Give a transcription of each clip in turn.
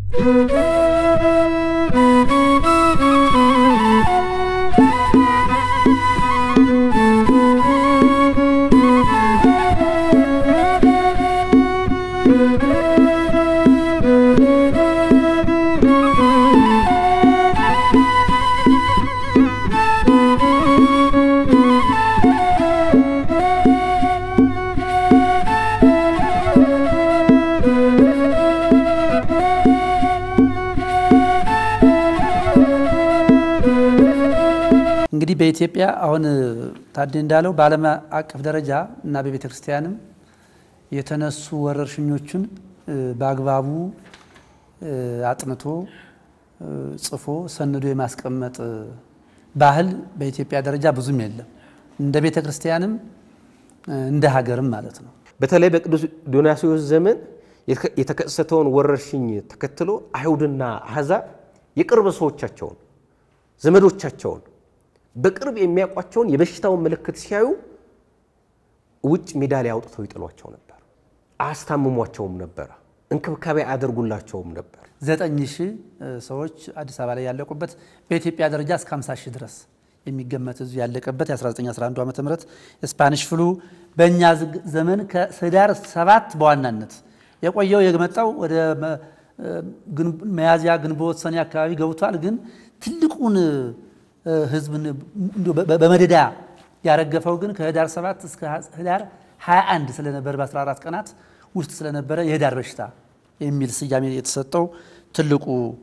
እንግዲህ በኢትዮጵያ አሁን ታዴ እንዳለው በዓለም አቀፍ ደረጃ እና በቤተ ክርስቲያንም የተነሱ ወረርሽኞቹን በአግባቡ አጥንቶ ጽፎ ሰንዶ የማስቀመጥ ባህል በኢትዮጵያ ደረጃ ብዙም የለም። እንደ ቤተ ክርስቲያንም እንደ ሀገርም ማለት ነው። በተለይ በቅዱስ ዲዮናስዮስ ዘመን የተከሰተውን ወረርሽኝ ተከትሎ አይሁድና አሕዛብ የቅርብ ሰዎቻቸውን ዘመዶቻቸውን በቅርብ የሚያውቋቸውን የበሽታውን ምልክት ሲያዩ ውጭ ሜዳ ላይ አውጥተው ይጥሏቸው ነበር። አያስታምሟቸውም ነበረ። እንክብካቤ አያደርጉላቸውም ነበር። ዘጠኝ ሺህ ሰዎች አዲስ አበባ ላይ ያለቁበት በኢትዮጵያ ደረጃ እስከ 50 ሺህ ድረስ የሚገመት ህዝብ ያለቀበት የ1911 ዓ ም ስፓኒሽ ፍሉ በእኛ ዘመን ከህዳር ሰባት በዋናነት የቆየው የመጣው ወደ መያዝያ፣ ግንቦት፣ ሰኔ አካባቢ ገብቷል። ግን ትልቁን ህዝብን በመደዳ ያረገፈው ግን ከህዳር 7 እስከ ህዳር 21 ስለነበር በ14 ቀናት ውስጥ ስለነበረ የህዳር በሽታ የሚል ስያሜ የተሰጠው ትልቁ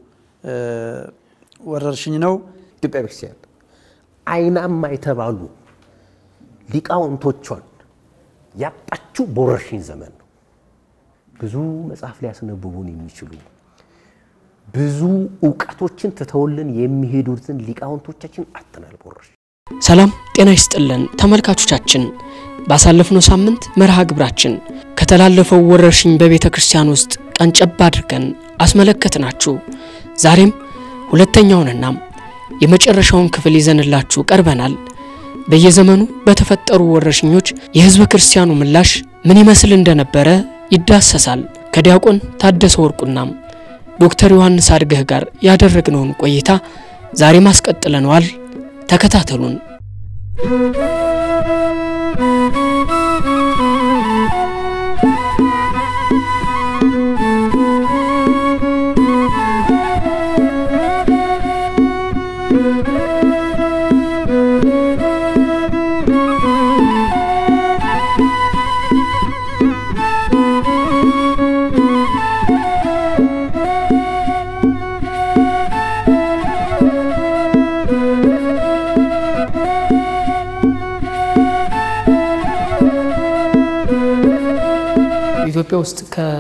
ወረርሽኝ ነው። ኢትዮጵያ ቤተክርስቲያን አይናማ የተባሉ ሊቃውንቶቿን ያጣችው በወረርሽኝ ዘመን ነው። ብዙ መጽሐፍ ሊያስነብቡን የሚችሉ ብዙ እውቀቶችን ትተውልን የሚሄዱትን ሊቃውንቶቻችን አጥተናል በወረርሽኝ። ሰላም ጤና ይስጥልን ተመልካቾቻችን፣ ባሳለፍነው ሳምንት መርሃ ግብራችን ከተላለፈው ወረርሽኝ በቤተ ክርስቲያን ውስጥ ቀንጨብ አድርገን አስመለከትናችሁ። ዛሬም ሁለተኛውንና የመጨረሻውን ክፍል ይዘንላችሁ ቀርበናል። በየዘመኑ በተፈጠሩ ወረርሽኞች የሕዝበ ክርስቲያኑ ምላሽ ምን ይመስል እንደነበረ ይዳሰሳል። ከዲያቆን ታደሰ ወርቁናም ዶክተር ዮሐንስ አድገህ ጋር ያደረግነውን ቆይታ ዛሬ ማስቀጥለነዋል። ተከታተሉን። ኢትዮጵያ ውስጥ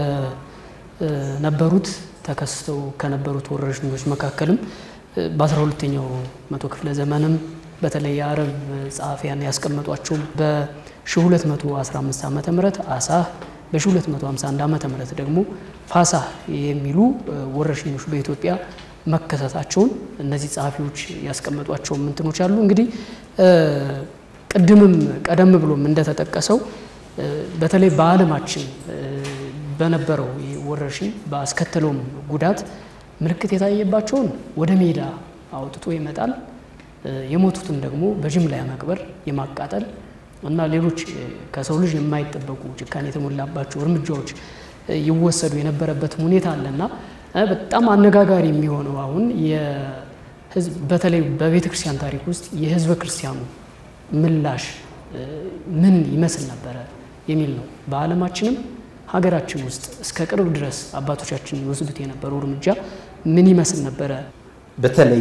ከነበሩት ተከስተው ከነበሩት ወረርሽኞች መካከልም በአስራ ሁለተኛው መቶ ክፍለ ዘመንም በተለይ የአረብ ጸሐፊያን ያስቀመጧቸው በ1215 ዓ ም አሳህ በ1251 ዓ ም ደግሞ ፋሳህ የሚሉ ወረርሽኞች በኢትዮጵያ መከሰታቸውን እነዚህ ጸሐፊዎች ያስቀመጧቸው ምንትኖች አሉ። እንግዲህ ቅድምም ቀደም ብሎም እንደተጠቀሰው በተለይ በዓለማችን በነበረው ወረርሽኝ ባስከተለውም ጉዳት ምልክት የታየባቸውን ወደ ሜዳ አውጥቶ ይመጣል። የሞቱትን ደግሞ በጅምላ የመቅበር የማቃጠል እና ሌሎች ከሰው ልጅ የማይጠበቁ ጭካኔ የተሞላባቸው እርምጃዎች ይወሰዱ የነበረበትም ሁኔታ አለና በጣም አነጋጋሪ የሚሆነው አሁን በተለይ በቤተ ክርስቲያን ታሪክ ውስጥ የሕዝበ ክርስቲያኑ ምላሽ ምን ይመስል ነበረ የሚል ነው። በዓለማችንም ሀገራችን ውስጥ እስከ ቅርብ ድረስ አባቶቻችን ይወስዱት የነበረው እርምጃ ምን ይመስል ነበረ? በተለይ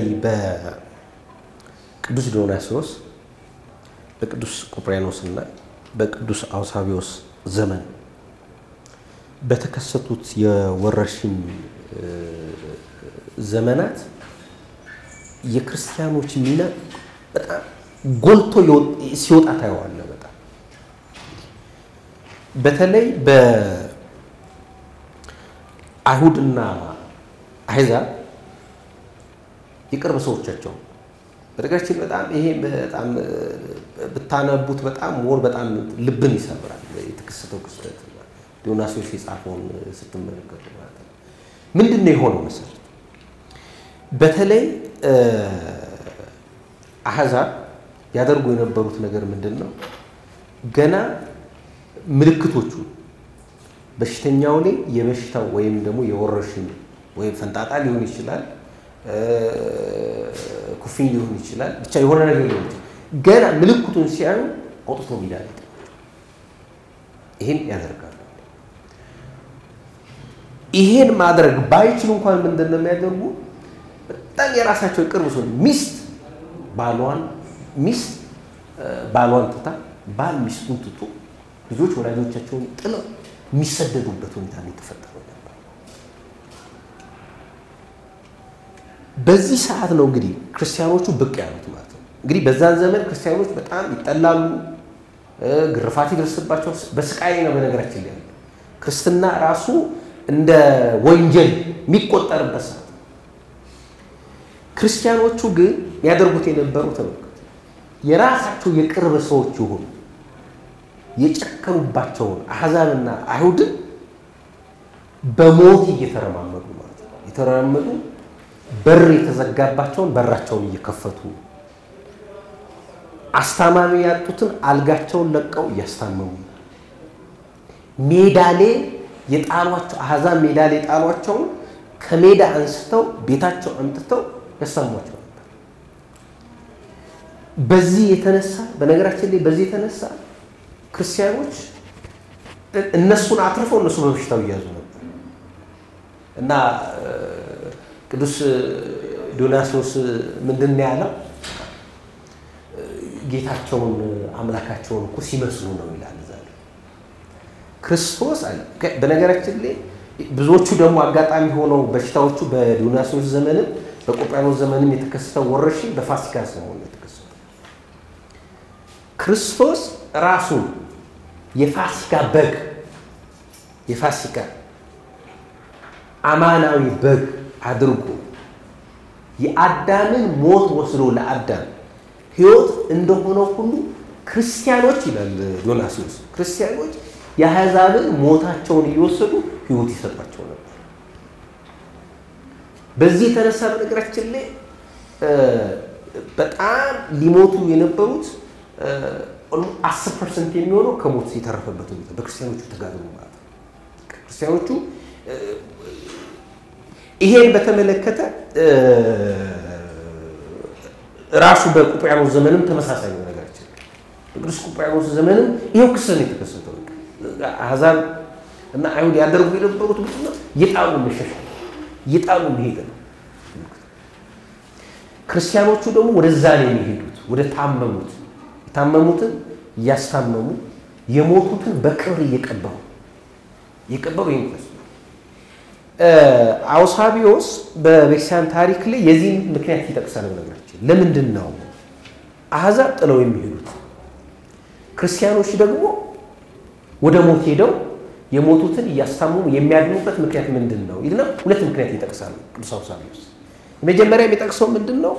በቅዱስ ዲዮናስዮስ በቅዱስ ቆጵርያኖስ እና በቅዱስ አውሳቢዎስ ዘመን በተከሰቱት የወረርሽኝ ዘመናት የክርስቲያኖች ሚና በጣም ጎልቶ ሲወጣ ታየዋለ። በጣም በተለይ በአይሁድና አሕዛብ የቅርብ ሰዎቻቸው በነገራችን በጣም ይሄ በጣም ብታነቡት በጣም ሞር በጣም ልብን ይሰብራል። የተከሰተው ክስተት ዲዮናስዮስ የጻፈውን ስትመለከቱ ማለት ነው። ምንድን ነው የሆነው መሰረት በተለይ አሕዛብ ያደርጉ የነበሩት ነገር ምንድን ነው? ገና ምልክቶቹ በሽተኛው ላይ የበሽታው ወይም ደግሞ የወረርሽኝ ወይም ፈንጣጣ ሊሆን ይችላል፣ ኩፍኝ ሊሆን ይችላል፣ ብቻ የሆነ ነገር ሊሆን ይችላል። ገና ምልክቱን ሲያዩ አውጥቶ ሜዳ ላይ ይህን ያደርጋሉ። ይሄን ማድረግ ባይችሉ እንኳን ምንድን ነው የሚያደርጉ? በጣም የራሳቸው የቅርብ ሰው ሚስት ባሏን ሚስት ባሏን ትታ ባል ሚስቱን ትቶ ልጆች ወላጆቻቸውን ጥለው የሚሰደዱበት ሁኔታ ነው የተፈጠረው ነበር። በዚህ ሰዓት ነው እንግዲህ ክርስቲያኖቹ ብቅ ያሉት ማለት ነው። እንግዲህ በዛን ዘመን ክርስቲያኖች በጣም ይጠላሉ፣ ግርፋት ይደርስባቸው፣ በስቃይ ነው በነገራችን ላይ ያለው ክርስትና ራሱ እንደ ወንጀል የሚቆጠርበት ሰዓት ክርስቲያኖቹ ግን ያደርጉት የነበረው ተመልከቱ፣ የራሳቸው የቅርብ ሰዎች ይሁኑ የጨከኑባቸውን አሕዛብና አይሁድን በሞት እየተረማመዱ ማለት ነው። የተረማመዱ በር የተዘጋባቸውን በራቸውን እየከፈቱ አስታማሚ ያጡትን አልጋቸውን ለቀው እያስታመሙ ሜዳ ላይ የጣሏቸው አሕዛብ ሜዳ ላይ የጣሏቸውን ከሜዳ አንስተው ቤታቸው አምጥተው ያሰሟቸው ነበር። በዚህ የተነሳ በነገራችን ላይ በዚህ የተነሳ ክርስቲያኖች እነሱን አትርፈው እነሱ በበሽታው እያዙ ነበር እና ቅዱስ ዲዮናስዮስ ምንድን ነው ያለው? ጌታቸውን አምላካቸውን እኮ ሲመስሉ ነው ይላል። እዛ ክርስቶስ በነገራችን ላይ ብዙዎቹ ደግሞ አጋጣሚ ሆነው በሽታዎቹ በዲዮናስዮስ ዘመንም በቆጵርያኖስ ዘመንም የተከሰተው ወረርሽኝ በፋሲካ ሰሞን የተከሰተው ክርስቶስ ራሱን የፋሲካ በግ የፋሲካ አማናዊ በግ አድርጎ የአዳምን ሞት ወስዶ ለአዳም ሕይወት እንደሆነው ሁሉ ክርስቲያኖች ይላል ዲዮናስዮስ ክርስቲያኖች የአሕዛብን ሞታቸውን እየወሰዱ ሕይወት ይሰጧቸው ነበር። በዚህ የተነሳ በነገራችን ላይ በጣም ሊሞቱ የነበሩት አስር ፐርሰንት የሚሆነው ከሞት የተረፈበት ሁኔታ በክርስቲያኖቹ ተጋድሎ ማለት ነው። ክርስቲያኖቹ ይሄን በተመለከተ ራሱ በቁጵርያኖስ ዘመንም ተመሳሳይ ነው ነገራችን። በቅዱስ ቁጵርያኖስ ዘመንም ይኸው ክስተት ነው የተከሰተው። አሕዛብ እና አይሁድ ያደርጉ የነበሩት ምንድን ነው? የጣሉ መሸሻ የጣሉ መሄድ ነው። ክርስቲያኖቹ ደግሞ ወደዛ ነው የሚሄዱት፣ ወደ ታመሙት የታመሙትን እያስታመሙ የሞቱትን በክብር እየቀበሩ እየቀበሩ ይንቀሱ አውሳቢዎስ በቤተክርስቲያን ታሪክ ላይ የዚህን ምክንያት ይጠቅሳል። በነገራችን ለምንድን ነው አሕዛብ ጥለው የሚሄዱት ክርስቲያኖች ደግሞ ወደ ሞት ሄደው የሞቱትን እያስታመሙ የሚያድኑበት ምክንያት ምንድን ነው ይልና ሁለት ምክንያት ይጠቅሳል ቅዱስ አውሳቢዎስ። የመጀመሪያ የሚጠቅሰው ምንድን ነው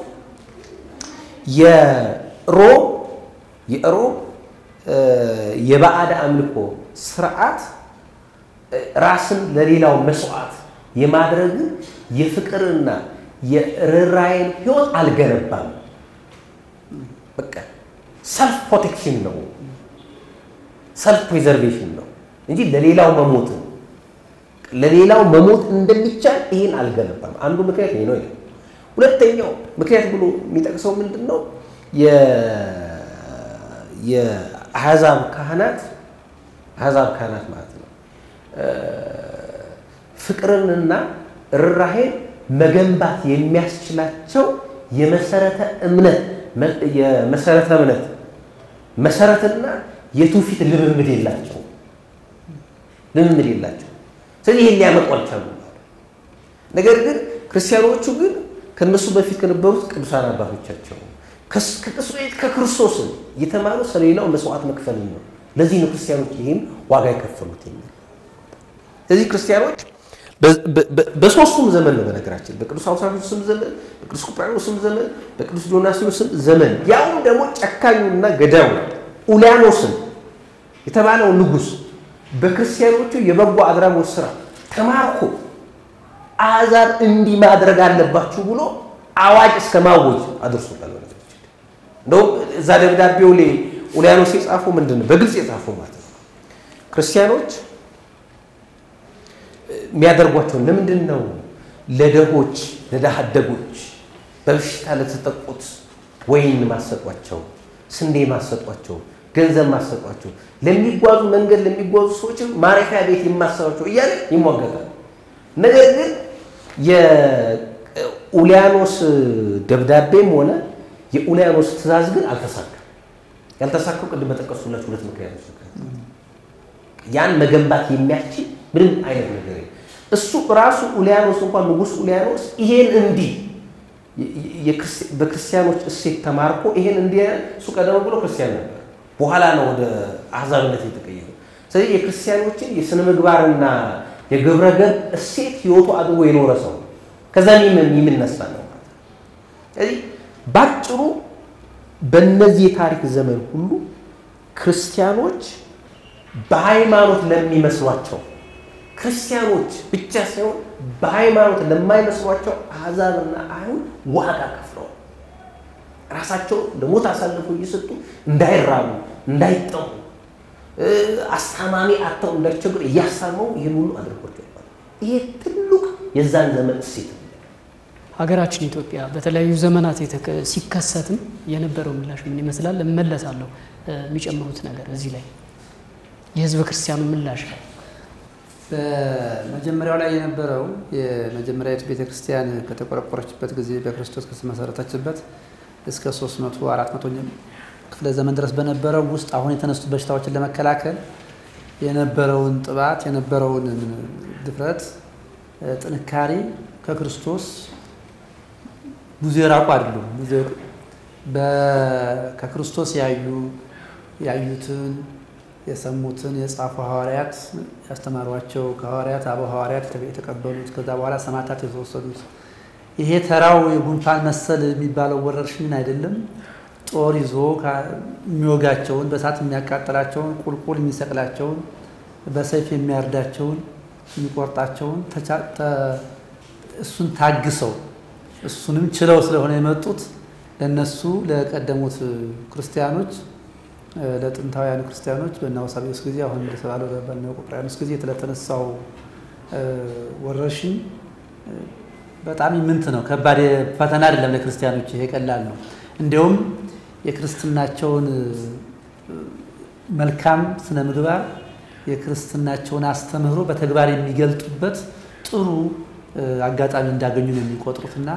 የሮም የሮም የባዕድ አምልኮ ስርዓት ራስን ለሌላው መስዋዕት የማድረግን የፍቅርና የርኅራኄን ህይወት አልገነባም። በቃ ሰልፍ ፕሮቴክሽን ነው፣ ሰልፍ ፕሪዘርቬሽን ነው እንጂ ለሌላው መሞት ለሌላው መሞት እንደሚቻል ይህን አልገነባም። አንዱ ምክንያት ይሄ ነው። ሁለተኛው ምክንያት ብሎ የሚጠቅሰው ምንድን ነው? የአሕዛብ ካህናት አሕዛብ ካህናት ማለት ነው ፍቅርንና ርኅራኄን መገንባት የሚያስችላቸው የመሰረተ እምነት የመሰረተ እምነት መሰረትና የትውፊት ልምምድ የላቸው ልምምድ የላቸው። ስለዚህ ይህን ሊያመጡ አልቻሉም። ነገር ግን ክርስቲያኖቹ ግን ከነሱ በፊት ከነበሩት ቅዱሳን አባቶቻቸው ከክርስቶስን የተማሩ ስለሌላው መስዋዕት መክፈል ነው። ለዚህ ነው ክርስቲያኖች ይህም ዋጋ የከፈሉት የሚል ስለዚህ ክርስቲያኖች በሶስቱም ዘመን ነው በነገራችን በቅዱስ አውሳቢዎስም ዘመን፣ በቅዱስ ቁጵርያኖስም ዘመን፣ በቅዱስ ዲዮናስዮስም ዘመን ያውም ደግሞ ጨካኙና ገዳዩ ኡልያኖስን የተባለው ንጉሥ በክርስቲያኖቹ የበጎ አድራጎት ስራ ተማርኮ አሕዛብ እንዲህ ማድረግ አለባችሁ ብሎ አዋጅ እስከ ማወጅ አድርሶታል። እንደውም እዛ ደብዳቤው ላይ ኡልያኖስ የጻፈው ምንድን ነው? በግልጽ የጻፈው ማለት ነው ክርስቲያኖች የሚያደርጓቸውን ለምንድን ነው ለደሆች ለድሃ አደጎች በበሽታ ለተጠቁት ወይን ማሰጧቸው፣ ስንዴ ማሰጧቸው፣ ገንዘብ ማሰጧቸው፣ ለሚጓዙ መንገድ ለሚጓዙ ሰዎች ማረፊያ ቤት የማሰጧቸው እያለ ይሟገታል። ነገር ግን የኡልያኖስ ደብዳቤም ሆነ የኡልያኖስ ትእዛዝ ግን አልተሳካም። ያልተሳካው ቅድም በጠቀሱላችሁ ሁለት ምክንያቶች ያን መገንባት የሚያስችል ምንም አይነት ነገር እሱ ራሱ ኡልያኖስ እንኳን ንጉሥ ኡልያኖስ ይሄን እንዲህ በክርስቲያኖች እሴት ተማርኮ ይሄን እንዲህ እሱ ቀደም ብሎ ክርስቲያን ነበር። በኋላ ነው ወደ አሕዛብነት የተቀየረው። ስለዚህ የክርስቲያኖችን የስነ ምግባርና የግብረ ገብ እሴት ህይወቱ አድርጎ የኖረ ሰው ከዛ የሚነሳ ነው ማለት ነው። ስለዚህ ባጭሩ በእነዚህ የታሪክ ዘመን ሁሉ ክርስቲያኖች በሃይማኖት ለሚመስሏቸው ክርስቲያኖች ብቻ ሳይሆን በሃይማኖት ለማይመስሏቸው አሕዛብና አይሁድ ዋጋ ከፍለዋል። ራሳቸው ለሞት አሳልፈው እየሰጡ እንዳይራቡ፣ እንዳይጠሙ፣ አስታማሚ አጥተው እንዳይቸግሩ እያሳመው ይህን ሁሉ አድርጓቸዋል። ይሄ ትልቅ የዛን ዘመን እሴት ነው። ሀገራችን ኢትዮጵያ በተለያዩ ዘመናት ሲከሰትም የነበረው ምላሽ ምን ይመስላል? እመለሳለሁ። የሚጨምሩት ነገር እዚህ ላይ የህዝበ ክርስቲያኑ ምላሽ ላይ በመጀመሪያው ላይ የነበረው የመጀመሪያዊቱ ቤተ ክርስቲያን ከተቆረቆረችበት ጊዜ በክርስቶስ ከተመሰረተችበት እስከ 300 400 ክፍለ ዘመን ድረስ በነበረው ውስጥ አሁን የተነሱ በሽታዎችን ለመከላከል የነበረውን ጥባት የነበረውን ድፍረት፣ ጥንካሬ ከክርስቶስ ብዙ የራቁ አይደሉም። ከክርስቶስ ያዩ ያዩትን የሰሙትን የጻፉ ሐዋርያት ያስተማሯቸው ከሐዋርያት አበው ሐዋርያት የተቀበሉት ከዛ በኋላ ሰማዕታት የተወሰዱት ይሄ ተራው የጉንፋን መሰል የሚባለው ወረርሽኝን አይደለም። ጦር ይዞ የሚወጋቸውን በእሳት የሚያቃጥላቸውን ቁልቁል የሚሰቅላቸውን በሰይፍ የሚያርዳቸውን የሚቆርጣቸውን እሱን ታግሰው እሱንም ችለው ስለሆነ የመጡት ለእነሱ ለቀደሙት ክርስቲያኖች ለጥንታውያን ክርስቲያኖች በእነ አውሳቢዎስ ጊዜ አሁን እንደተባለው በእነ ቆጵርያኖስ ጊዜ ስለተነሳው ወረርሽኝ በጣም ይምንት ነው። ከባድ ፈተና አይደለም ለክርስቲያኖች፣ ይሄ ቀላል ነው። እንዲያውም የክርስትናቸውን መልካም ስነ ምግባር የክርስትናቸውን አስተምህሮ በተግባር የሚገልጡበት ጥሩ አጋጣሚ እንዳገኙ ነው የሚቆጥሩትና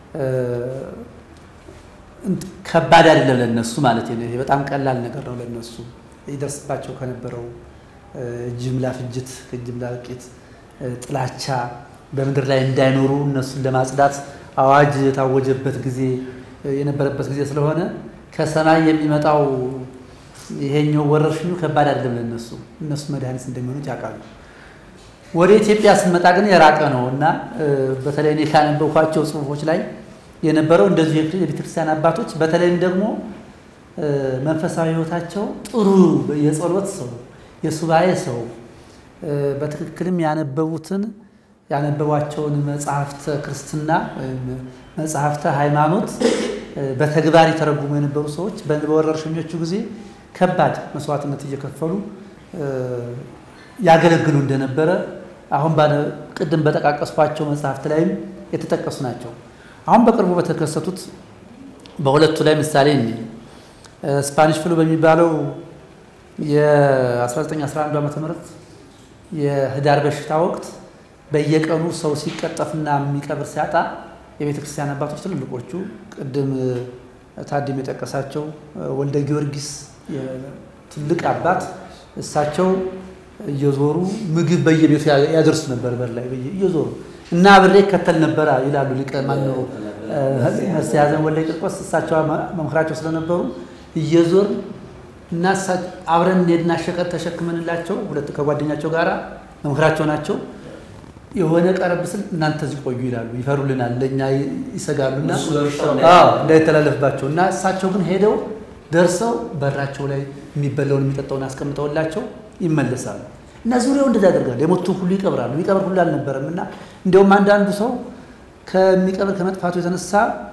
ከባድ አይደለም ለነሱ ማለት ነው። ይሄ በጣም ቀላል ነገር ነው ለነሱ ይደርስባቸው ከነበረው ጅምላ ፍጅት፣ ከጅምላ እልቂት፣ ጥላቻ በምድር ላይ እንዳይኖሩ እነሱን ለማጽዳት አዋጅ የታወጀበት ጊዜ የነበረበት ጊዜ ስለሆነ ከሰማይ የሚመጣው ይሄኛው ወረርሽኙ ከባድ አይደለም ለነሱ። እነሱ መድኃኒት እንደሚሆኑት ያውቃሉ። ወደ ኢትዮጵያ ስንመጣ ግን የራቀ ነው እና በተለይ እኔ ካነበብኳቸው ጽሁፎች ላይ የነበረው እንደዚሁ የቤተክርስቲያን አባቶች በተለይም ደግሞ መንፈሳዊ ሕይወታቸው ጥሩ የጸሎት ሰው፣ የሱባኤ ሰው በትክክልም ያነበቡትን ያነበቧቸውን መጽሐፍተ ክርስትና ወይም መጽሐፍተ ሃይማኖት በተግባር የተረጉሙ የነበሩ ሰዎች በወረርሽኞቹ ጊዜ ከባድ መስዋዕትነት እየከፈሉ ያገለግሉ እንደነበረ አሁን ቅድም በጠቃቀስኳቸው መጽሐፍት ላይም የተጠቀሱ ናቸው። አሁን በቅርቡ በተከሰቱት በሁለቱ ላይ ምሳሌ እኔ ስፓኒሽ ፍሉ በሚባለው የ1911 ዓ ም የህዳር በሽታ ወቅት በየቀኑ ሰው ሲቀጠፍና የሚቀብር ሲያጣ የቤተ ክርስቲያን አባቶች ትልልቆቹ ቅድም ታድም የጠቀሳቸው ወልደ ጊዮርጊስ ትልቅ አባት እሳቸው እየዞሩ ምግብ በየቤቱ ያደርሱ ነበር። በር ላይ እየዞሩ እና አብሬ ከተል ነበረ ይላሉ ሊቀ ማነው መስተያዘን ወልደ ቂርቆስ እሳቸው መምክራቸው ስለነበሩ እየዞር እና አብረን እንሄድና ሸቀጥ ተሸክመንላቸው ሁለት ከጓደኛቸው ጋር መምክራቸው ናቸው። የሆነ ቀረብ ስል እናንተ እዚህ ቆዩ ይላሉ። ይፈሩልናል፣ ለእኛ ይሰጋሉና እንዳይተላለፍባቸው እና እሳቸው ግን ሄደው ደርሰው በራቸው ላይ የሚበላውን የሚጠጣውን አስቀምጠውላቸው ይመለሳሉ። እና ዙሪያው እንደዛ ያደርጋሉ። የሞቱን ሁሉ ይቀብራሉ። ይቀብር ሁሉ አልነበረም እና እንዲያውም አንዳንዱ ሰው ከሚቀብር ከመጥፋቱ የተነሳ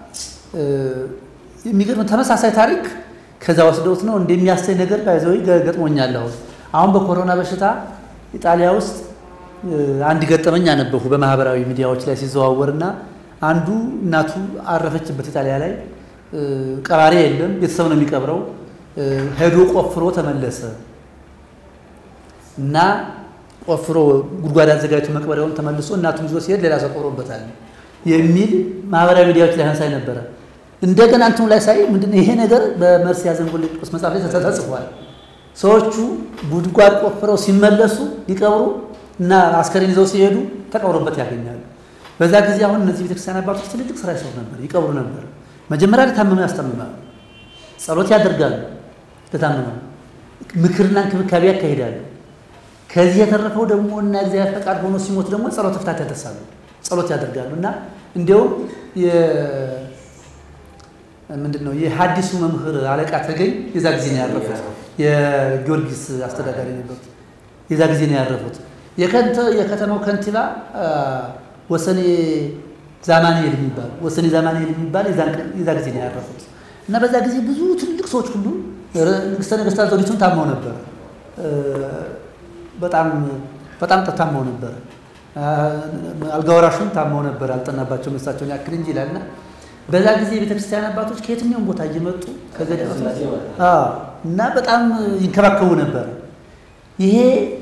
የሚገርም ተመሳሳይ ታሪክ ከዛ ወስደውት ነው እንደሚያሳይ ነገር ባይዘው ገጥሞኛል። አሁን አሁን በኮሮና በሽታ ኢጣሊያ ውስጥ አንድ ገጠመኝ አነበሁ በማህበራዊ ሚዲያዎች ላይ ሲዘዋወርና አንዱ እናቱ አረፈችበት ኢጣሊያ ላይ ቀባሪ የለም፣ ቤተሰብ ነው የሚቀብረው። ሄዶ ቆፍሮ ተመለሰ እና ቆፍሮ ጉድጓድ አዘጋጅቶ መቅበሪያውን ተመልሶ እናቱን ይዞ ሲሄድ ሌላ ሰው ቆሮበታል የሚል ማህበራዊ ሚዲያዎች ላይ አንሳይ ነበረ። እንደገና እንትኑ ላይ ሳይ ምንድነው ይሄ ነገር በመርስ ያዘንጎል ቅዱስ መጽሐፍ ላይ ተጽፏል። ሰዎቹ ጉድጓድ ቆፍረው ሲመለሱ ሊቀብሩ እና አስከሬን ይዘው ሲሄዱ ተቀብሮበት ያገኛሉ። በዛ ጊዜ አሁን እነዚህ ቤተክርስቲያን አባቶች ትልልቅ ስራ ይሰሩ ነበር፣ ይቀብሩ ነበር። መጀመሪያ ለታመመ ያስታምማሉ፣ ጸሎት ያደርጋሉ፣ ለታመመ ምክርና እንክብካቤ ያካሂዳሉ። ከዚህ የተረፈው ደግሞ እና እግዚአብሔር ፈቃድ ሆኖ ሲሞት ደግሞ ጸሎት ፍታት ያደርሳሉ፣ ጸሎት ያደርጋሉ እና እንዲያውም ምንድን ነው የሐዲሱ መምህር አለቃ ተገኝ የዛ ጊዜ ነው ያረፉት። የጊዮርጊስ አስተዳዳሪ ነበሩት። የዛ ጊዜ ነው ያረፉት። የከተማው ከንቲባ ወሰኔ ዛማንኤል የሚባል ወሰኔ ዛማንኤል የሚባል የዛ ጊዜ ነው ያረፉት እና በዛ ጊዜ ብዙ ትልልቅ ሰዎች ሁሉ ንግስተ ነገስታት ዘውዲቱን ታመው ነበር። በጣም በጣም ታመው ነበር። አልጋወራሹን ታመው ነበር። አልጠናባቸው እሳቸውን ያክል እንጂ ይላል እና በዛ ጊዜ የቤተክርስቲያን አባቶች ከየትኛውም ቦታ እየመጡ ከገዳማት እና በጣም ይንከባከቡ ነበር። ይሄ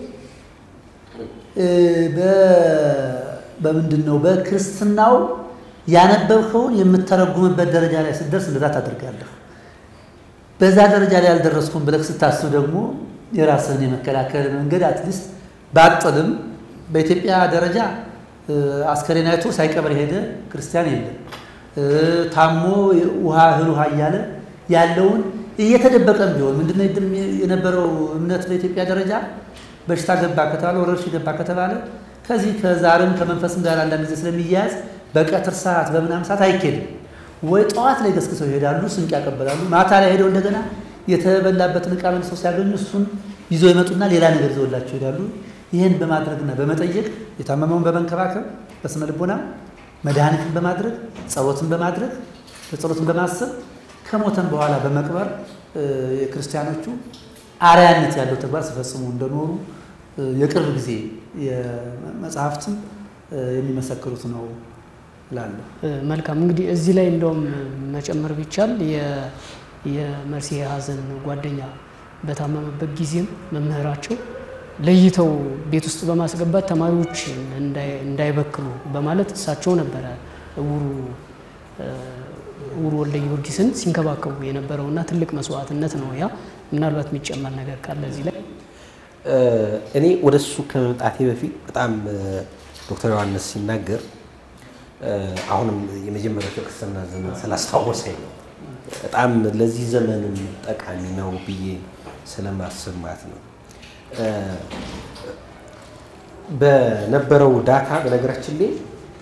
በምንድን ነው በክርስትናው ያነበብከውን የምተረጉምበት ደረጃ ላይ ስትደርስ እንደዛ ታደርጋለህ። በዛ ደረጃ ላይ ያልደረስኩም ብለህ ስታስብ ደግሞ የራስህን የመከላከል መንገድ አትሊስት ባጥልም በኢትዮጵያ ደረጃ አስከሬን አይቶ ሳይቀበር የሄደ ክርስቲያን የለም። ታሞ ውሃ እህል ውሃ እያለ ያለውን እየተደበቀም ቢሆን ምንድነው የነበረው እምነት በኢትዮጵያ ደረጃ በሽታ ገባ ከተባለ ወረርሽኝ ገባ ከተባለ ከዚህ ከዛርም ከመንፈስም ጋር አንዳንድ ጊዜ ስለሚያያዝ በቀትር ሰዓት በምናምን ሰዓት አይኬድም ወይ ጠዋት ላይ ገስግሰው ይሄዳሉ፣ ስንቅ ያቀበላሉ። ማታ ላይ ሄደው እንደገና የተበላበትን ዕቃ መልሰው ሲያገኙ እሱን ይዘው ይመጡና ሌላ ነገር ይዘውላቸው ይሄዳሉ። ይህን በማድረግና በመጠየቅ የታመመውን በመንከባከብ በስነ ልቦና መድኃኒትን በማድረግ ጸሎትን በማድረግ በጸሎትን በማሰብ ከሞተን በኋላ በመቅበር የክርስቲያኖቹ አርያነት ያለው ተግባር ሲፈጽሙ እንደኖሩ የቅርብ ጊዜ መጽሐፍትም የሚመሰክሩት ነው እላለሁ። መልካም እንግዲህ እዚህ ላይ እንደውም መጨመር ቢቻል የመርሴ ሀዘን ጓደኛ በታመመበት ጊዜም መምህራቸው ለይተው ቤት ውስጥ በማስገባት ተማሪዎች እንዳይበክሉ በማለት እሳቸው ነበረ እውሩ እውሩ ወልደ ጊዮርጊስን ሲንከባከቡ የነበረውና ትልቅ መስዋዕትነት ነው ያ። ምናልባት የሚጨመር ነገር ካለ እዚህ ላይ እኔ ወደ እሱ ከመምጣቴ በፊት በጣም ዶክተር ዮሐንስ ሲናገር አሁንም የመጀመሪያው ክርስትና ዘመን ስላስታወሰኝ ነው። በጣም ለዚህ ዘመንም ጠቃሚ ነው ብዬ ስለማስብ ማለት ነው። በነበረው ዳታ በነገራችን ላይ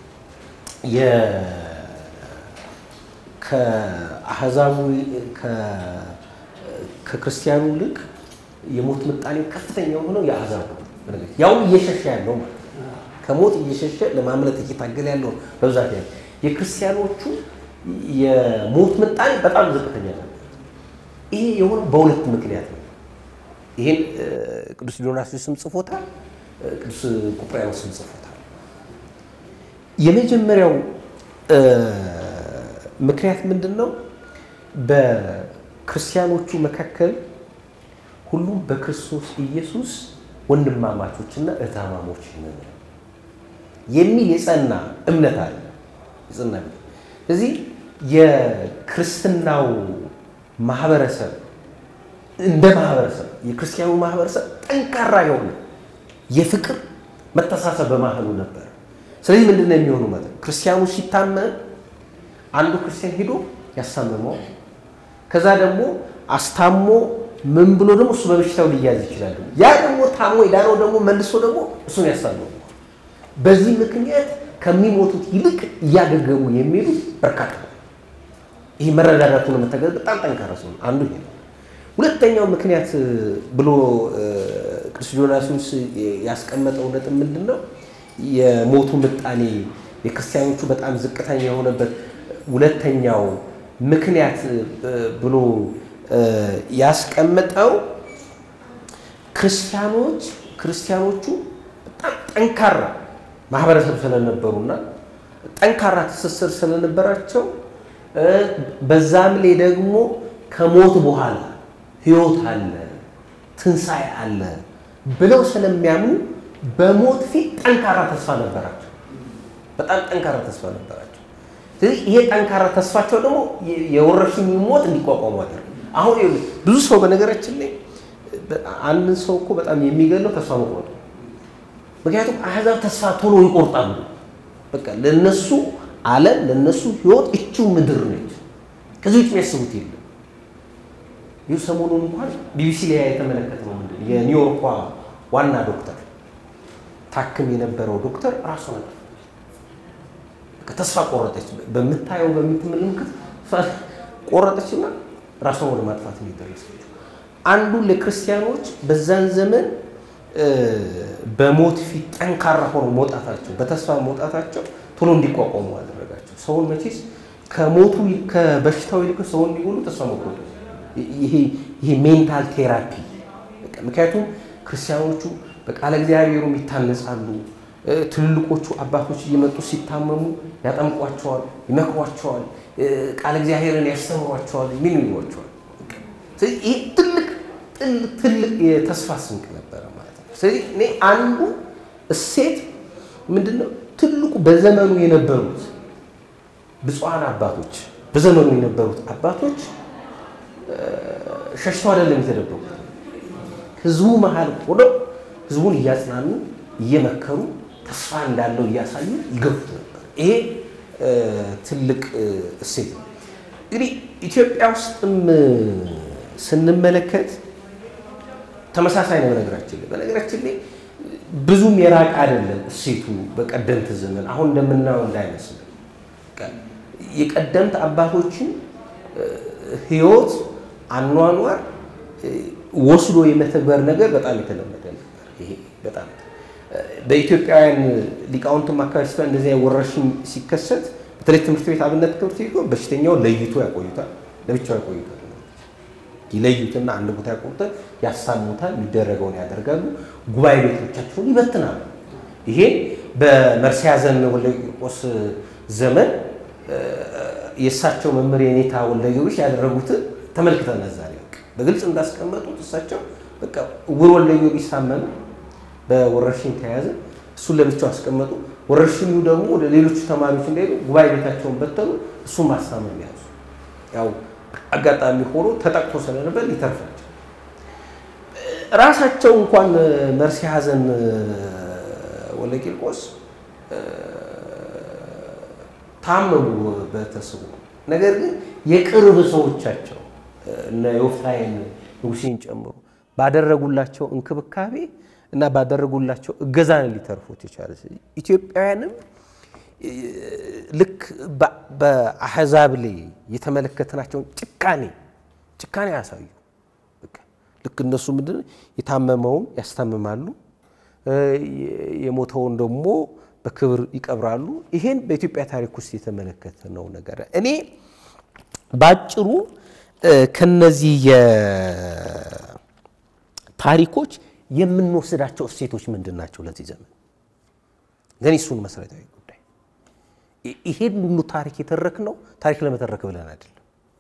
ከአህዛቡ ከክርስቲያኑ ይልቅ የሞት ምጣኔው ከፍተኛ የሆነው የአህዛቡ ያው እየሸሸ ያለው ማለት ከሞት እየሸሸ ለማምለጥ እየታገለ ያለው በብዛት ያለ የክርስቲያኖቹ የሞት ምጣኔ በጣም ዝቅተኛ ነበር። ይሄ የሆነው በሁለት ምክንያት ነው። ይህን ቅዱስ ዲዮናስዮስም ጽፎታል፣ ቅዱስ ቁጵርያኖስም ጽፎታል። የመጀመሪያው ምክንያት ምንድን ነው? በክርስቲያኖቹ መካከል ሁሉም በክርስቶስ ኢየሱስ ወንድማማቾችና እህታማሞች ነን የሚል የጸና እምነት አለ። የጸና እምነት ስለዚህ የክርስትናው ማህበረሰብ እንደ ማህበረሰብ የክርስቲያኑ ማህበረሰብ ጠንካራ የሆነ የፍቅር መተሳሰብ በማህሉ ነበር። ስለዚህ ምንድን ነው የሚሆኑ ማለት ክርስቲያኑ ሲታመም አንዱ ክርስቲያን ሄዶ ያሳምመው፣ ከዛ ደግሞ አስታሞ ምን ብሎ ደግሞ እሱ በበሽታው ሊያዝ ይችላል። ያ ደግሞ ታሞ የዳነው ደግሞ መልሶ ደግሞ እሱን ያሳምመው። በዚህ ምክንያት ከሚሞቱት ይልቅ እያገገሙ የሚሄዱት በርካታ ነው። ይህ መረዳዳቱን መተገዝ በጣም ጠንካራ ሰው አንዱ ይሄ ነው። ሁለተኛው ምክንያት ብሎ ቅዱስ ዲዮናስዮስ ያስቀመጠው ነጥብ ምንድን ነው? የሞቱ ምጣኔ የክርስቲያኖቹ በጣም ዝቅተኛ የሆነበት ሁለተኛው ምክንያት ብሎ ያስቀመጠው ክርስቲያኖች ክርስቲያኖቹ በጣም ጠንካራ ማህበረሰብ ስለነበሩና ጠንካራ ትስስር ስለነበራቸው በዛም ላይ ደግሞ ከሞት በኋላ ሕይወት አለ፣ ትንሣኤ አለ ብለው ስለሚያምኑ በሞት ፊት ጠንካራ ተስፋ ነበራቸው። በጣም ጠንካራ ተስፋ ነበራቸው። ስለዚህ ይሄ ጠንካራ ተስፋቸው ደግሞ የወረርሽኝ ሞት እንዲቋቋሙ አደረገ። አሁን ብዙ ሰው በነገራችን ላይ አንድን ሰው እኮ በጣም የሚገለው ተስፋ መቁረጥ ነው። ምክንያቱም አሕዛብ ተስፋ ቶሎ ይቆርጣሉ። በቃ ለነሱ ዓለም ለነሱ ህይወት እቺው ምድር ነች። ከዚህ ውጭ የሚያስቡት የለም። ይህ ሰሞኑን እንኳን ቢቢሲ ላይ የተመለከትነው ምንድን ነው የኒውዮርኳ ዋና ዶክተር ታክም የነበረው ዶክተር ራሱ ነበር ተስፋ ቆረጠች። በምታየው በምትመለከት ቆረጠችና ራሷን ወደ ማጥፋት የሚደረሰችው አንዱ ለክርስቲያኖች በዛን ዘመን በሞት ፊት ጠንካራ ሆኖ መውጣታቸው በተስፋ መውጣታቸው ቶሎ እንዲቋቋሙ አደረጋቸው። ሰውን መቼስ ከሞቱ ከበሽታው ይልቅ ሰውን እንዲሆኑ ተስፋ መቁረጡ ይሄ ሜንታል ቴራፒ። ምክንያቱም ክርስቲያኖቹ በቃለ እግዚአብሔሩም ይታነጻሉ። ትልልቆቹ አባቶች እየመጡ ሲታመሙ ያጠምቋቸዋል፣ ይመክሯቸዋል፣ ቃለ እግዚአብሔርን ያስተምሯቸዋል፣ ምን ይሏቸዋል። ይህ ትልቅ ትልቅ የተስፋ ስንቅ ነበረ ማለት ነው። ስለዚህ እኔ አንዱ እሴት ምንድን ነው? ትልቁ በዘመኑ የነበሩት ብፁዓን አባቶች በዘመኑ የነበሩት አባቶች ሸሽተው አይደለም የተደበቁት። ህዝቡ መሀል ሆነው ህዝቡን እያጽናኑ እየመከሩ ተስፋ እንዳለው እያሳዩ ይገፉት ነበር። ይሄ ትልቅ እሴት ነው። እንግዲህ ኢትዮጵያ ውስጥም ስንመለከት ተመሳሳይ ነው። በነገራችን ላይ በነገራችን ላይ ብዙም የራቅ አይደለም እሴቱ በቀደምት ዘመን አሁን እንደምናየው እንዳይመስል የቀደምት አባቶችን ህይወት አኗኗር ወስዶ የመተግበር ነገር በጣም የተለመደ ነበር። ይሄ በጣም በኢትዮጵያውያን ሊቃውንትም አካባቢ ስታ እንደዚያ ወረርሽኝ ሲከሰት በተለይ ትምህርት ቤት አብነት ትምህርት ቤት በሽተኛው ለይቶ ያቆዩታል፣ ለብቻው ያቆዩታል። ይለዩትና አንድ ቦታ ያቆሙታል፣ ያሳሙታል፣ የሚደረገውን ያደርጋሉ፣ ጉባኤ ቤቶቻቸውን ይበትናሉ። ይሄ በመርስዔያዘን ወልደ ቂርቆስ ዘመን የእሳቸው መምህር የኔታ ወልደ ጊዮርጊስ ያደረጉትን ተመልክተናል። ዛሬ በግልጽ እንዳስቀመጡት እሳቸው በቃ ዕውር ወልደ ጊዮርጊስ ታመመ፣ በወረርሽኝ ተያዘ፣ እሱን ለብቻው አስቀመጡ። ወረርሽኙ ደግሞ ወደ ሌሎቹ ተማሪዎች እንዳይሄዱ ጉባኤ ቤታቸውን በተኑ፣ እሱን ማስታመም ያዙ። ያው አጋጣሚ ሆኖ ተጠቅቶ ስለነበር ሊተርፋቸው ራሳቸው እንኳን መርስዔያዘን ወልደ ቂርቆስ ታመሙ በተስቦ ነገር ግን የቅርብ ሰዎቻቸው እነ ዮፍታሔን ንጉሴን ጨምሮ ባደረጉላቸው እንክብካቤ እና ባደረጉላቸው እገዛ ነው ሊተርፉት የቻለ። ኢትዮጵያውያንም ልክ በአሕዛብ ላይ የተመለከትናቸውን ጭካኔ ጭካኔ ያሳዩ። ልክ እነሱ ምንድን የታመመውን ያስታምማሉ፣ የሞተውን ደግሞ በክብር ይቀብራሉ። ይሄን በኢትዮጵያ ታሪክ ውስጥ የተመለከትነው ነገር እኔ ባጭሩ ከነዚህ የታሪኮች የምንወስዳቸው እሴቶች ምንድን ናቸው? ለዚህ ዘመን ግን እሱን መሰረታዊ ጉዳይ ይሄን ሁሉ ታሪክ የተረክነው ታሪክ ለመተረክ ብለን አይደለም።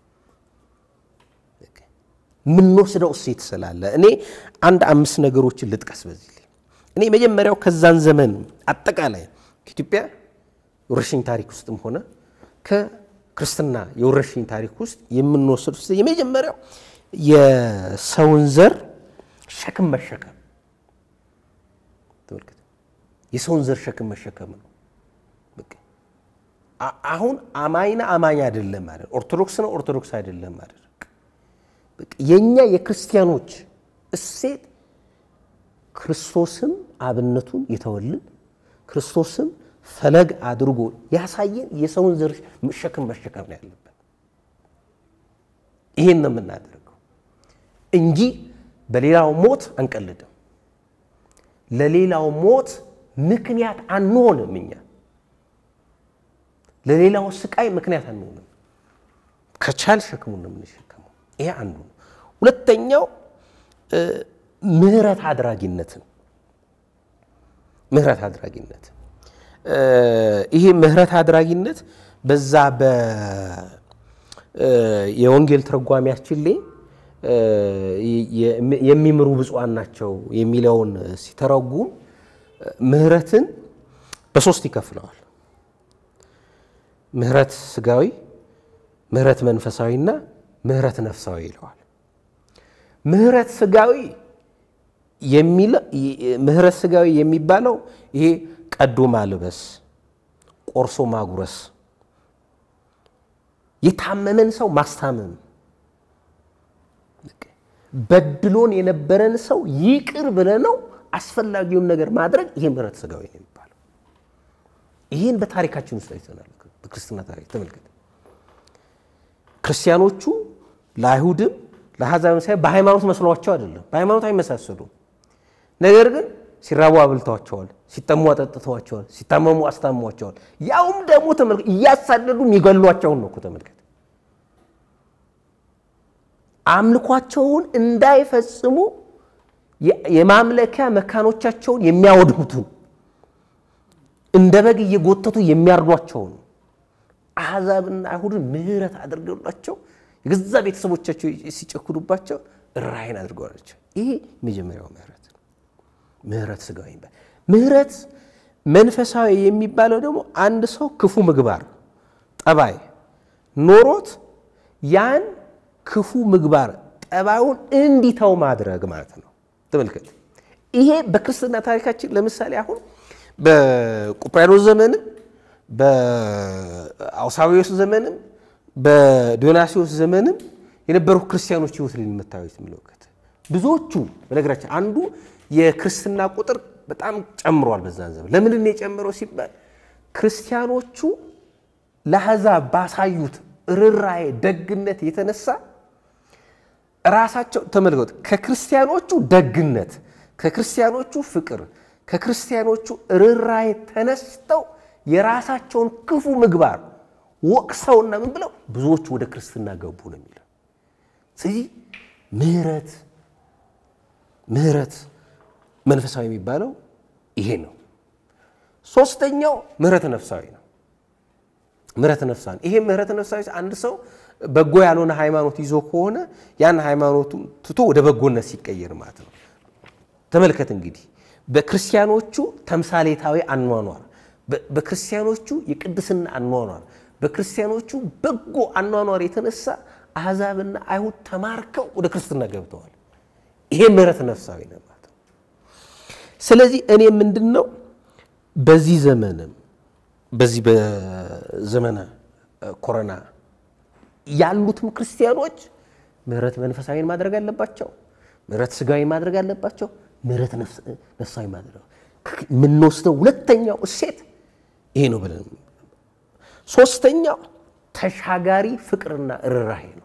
የምንወስደው እሴት ስላለ እኔ አንድ አምስት ነገሮችን ልጥቀስ በዚህ ላይ እኔ መጀመሪያው ከዛን ዘመን አጠቃላይ ከኢትዮጵያ የወረርሽኝ ታሪክ ውስጥም ሆነ ከክርስትና የወረርሽኝ ታሪክ ውስጥ የምንወስድ ውስጥ የመጀመሪያው የሰውን ዘር ሸክም መሸከም ተመልከት። የሰውን ዘር ሸክም መሸከም ነው። አሁን አማኝና አማኝ አይደለም ማለት ኦርቶዶክስ ነው ኦርቶዶክስ አይደለም ማለት የእኛ የክርስቲያኖች እሴት ክርስቶስም አብነቱን የተወልን ክርስቶስም ፈለግ አድርጎ ያሳየን የሰውን ዘር ሸክም መሸከም ነው ያለበት። ይሄን ነው የምናደርገው እንጂ በሌላው ሞት አንቀልድም። ለሌላው ሞት ምክንያት አንሆንም። እኛ ለሌላው ስቃይ ምክንያት አንሆንም። ከቻል ሸክሙን ነው የምንሸከመው። ይሄ አንዱ ነው። ሁለተኛው ምህረት አድራጊነትን ምህረት አድራጊነት ይሄ ምህረት አድራጊነት በዛ በ የወንጌል ትርጓሜያችን ላይ የሚምሩ ብፁዓን ናቸው የሚለውን ሲተረጉም ምህረትን በሶስት ይከፍለዋል። ምህረት ስጋዊ፣ ምህረት መንፈሳዊና ምህረት ነፍሳዊ ይለዋል። ምህረት ስጋዊ ምህረት ስጋዊ የሚባለው ይሄ ቀዶ ማልበስ፣ ቆርሶ ማጉረስ፣ የታመመን ሰው ማስታመም፣ በድሎን የነበረን ሰው ይቅር ብለነው አስፈላጊውን ነገር ማድረግ ይሄ ምህረት ስጋዊ ነው የሚባለው። ይህን በታሪካችን ውስጥ አይተናል። በክርስትና ታሪክ ተመልከት። ክርስቲያኖቹ ለአይሁድም ለአሕዛብም ሳይሆን በሃይማኖት መስሏቸው አይደለም። በሃይማኖት አይመሳሰሉም። ነገር ግን ሲራቡ አብልተዋቸዋል፣ ሲጠሙ አጠጥተዋቸዋል፣ ሲታመሙ አስታሟቸዋል። ያውም ደግሞ ተመልከት እያሳደዱ የሚገሏቸውን ነው እኮ ተመልከት። አምልኳቸውን እንዳይፈጽሙ የማምለኪያ መካኖቻቸውን የሚያወድሙትን እንደ በግ እየጎተቱ የሚያርዷቸውን አሕዛብና አይሁድን ምሕረት አድርገውላቸው የገዛ ቤተሰቦቻቸው ሲጨክዱባቸው ራይን አድርገዋላቸው። ይሄ የመጀመሪያው ምህረት ነው። ምህረት ስጋዊ የሚባል ምህረት መንፈሳዊ የሚባለው ደግሞ አንድ ሰው ክፉ ምግባር ጠባይ ኖሮት ያን ክፉ ምግባር ጠባዩን እንዲተው ማድረግ ማለት ነው። ተመልከት፣ ይሄ በክርስትና ታሪካችን ለምሳሌ አሁን በቁጵርያኖስ ዘመንም በአውሳዊዎስ ዘመንም በዲዮናሲዎስ ዘመንም የነበሩ ክርስቲያኖች ህይወት ላይ የምታዩት የሚለውቀት ብዙዎቹ በነገራችን አንዱ የክርስትና ቁጥር በጣም ጨምሯል በዛን ዘመን። ለምንድን ነው የጨመረው ሲባል ክርስቲያኖቹ ለአሕዛብ ባሳዩት ርኅራኄ፣ ደግነት የተነሳ ራሳቸው ተመልከቱ። ከክርስቲያኖቹ ደግነት፣ ከክርስቲያኖቹ ፍቅር፣ ከክርስቲያኖቹ ርኅራኄ ተነስተው የራሳቸውን ክፉ ምግባር ወቅሰውና ምን ብለው ብዙዎቹ ወደ ክርስትና ገቡ ነው የሚለው። ስለዚህ ምህረት ምህረት መንፈሳዊ የሚባለው ይሄ ነው። ሶስተኛው ምህረት ነፍሳዊ ነው። ምህረት ነፍሳዊ ይሄ ምህረት ነፍሳዊ አንድ ሰው በጎ ያልሆነ ሃይማኖት ይዞ ከሆነ ያን ሃይማኖቱን ትቶ ወደ በጎነት ሲቀየር ማለት ነው። ተመልከት እንግዲህ በክርስቲያኖቹ ተምሳሌታዊ አኗኗር፣ በክርስቲያኖቹ የቅድስና አኗኗር፣ በክርስቲያኖቹ በጎ አኗኗር የተነሳ አሕዛብና አይሁድ ተማርከው ወደ ክርስትና ገብተዋል። ይሄ ምህረት ነፍሳዊ ነው ማለት ነው። ስለዚህ እኔ ምንድን ነው በዚህ ዘመንም በዚህ በዘመነ ኮሮና ያሉትም ክርስቲያኖች ምህረት መንፈሳዊን ማድረግ አለባቸው። ምህረት ስጋዊ ማድረግ አለባቸው። ምህረት ነፍሳዊ ማድረግ የምንወስደው ሁለተኛው እሴት ይሄ ነው ብለን ሶስተኛው ተሻጋሪ ፍቅርና ርኅራኄ ነው።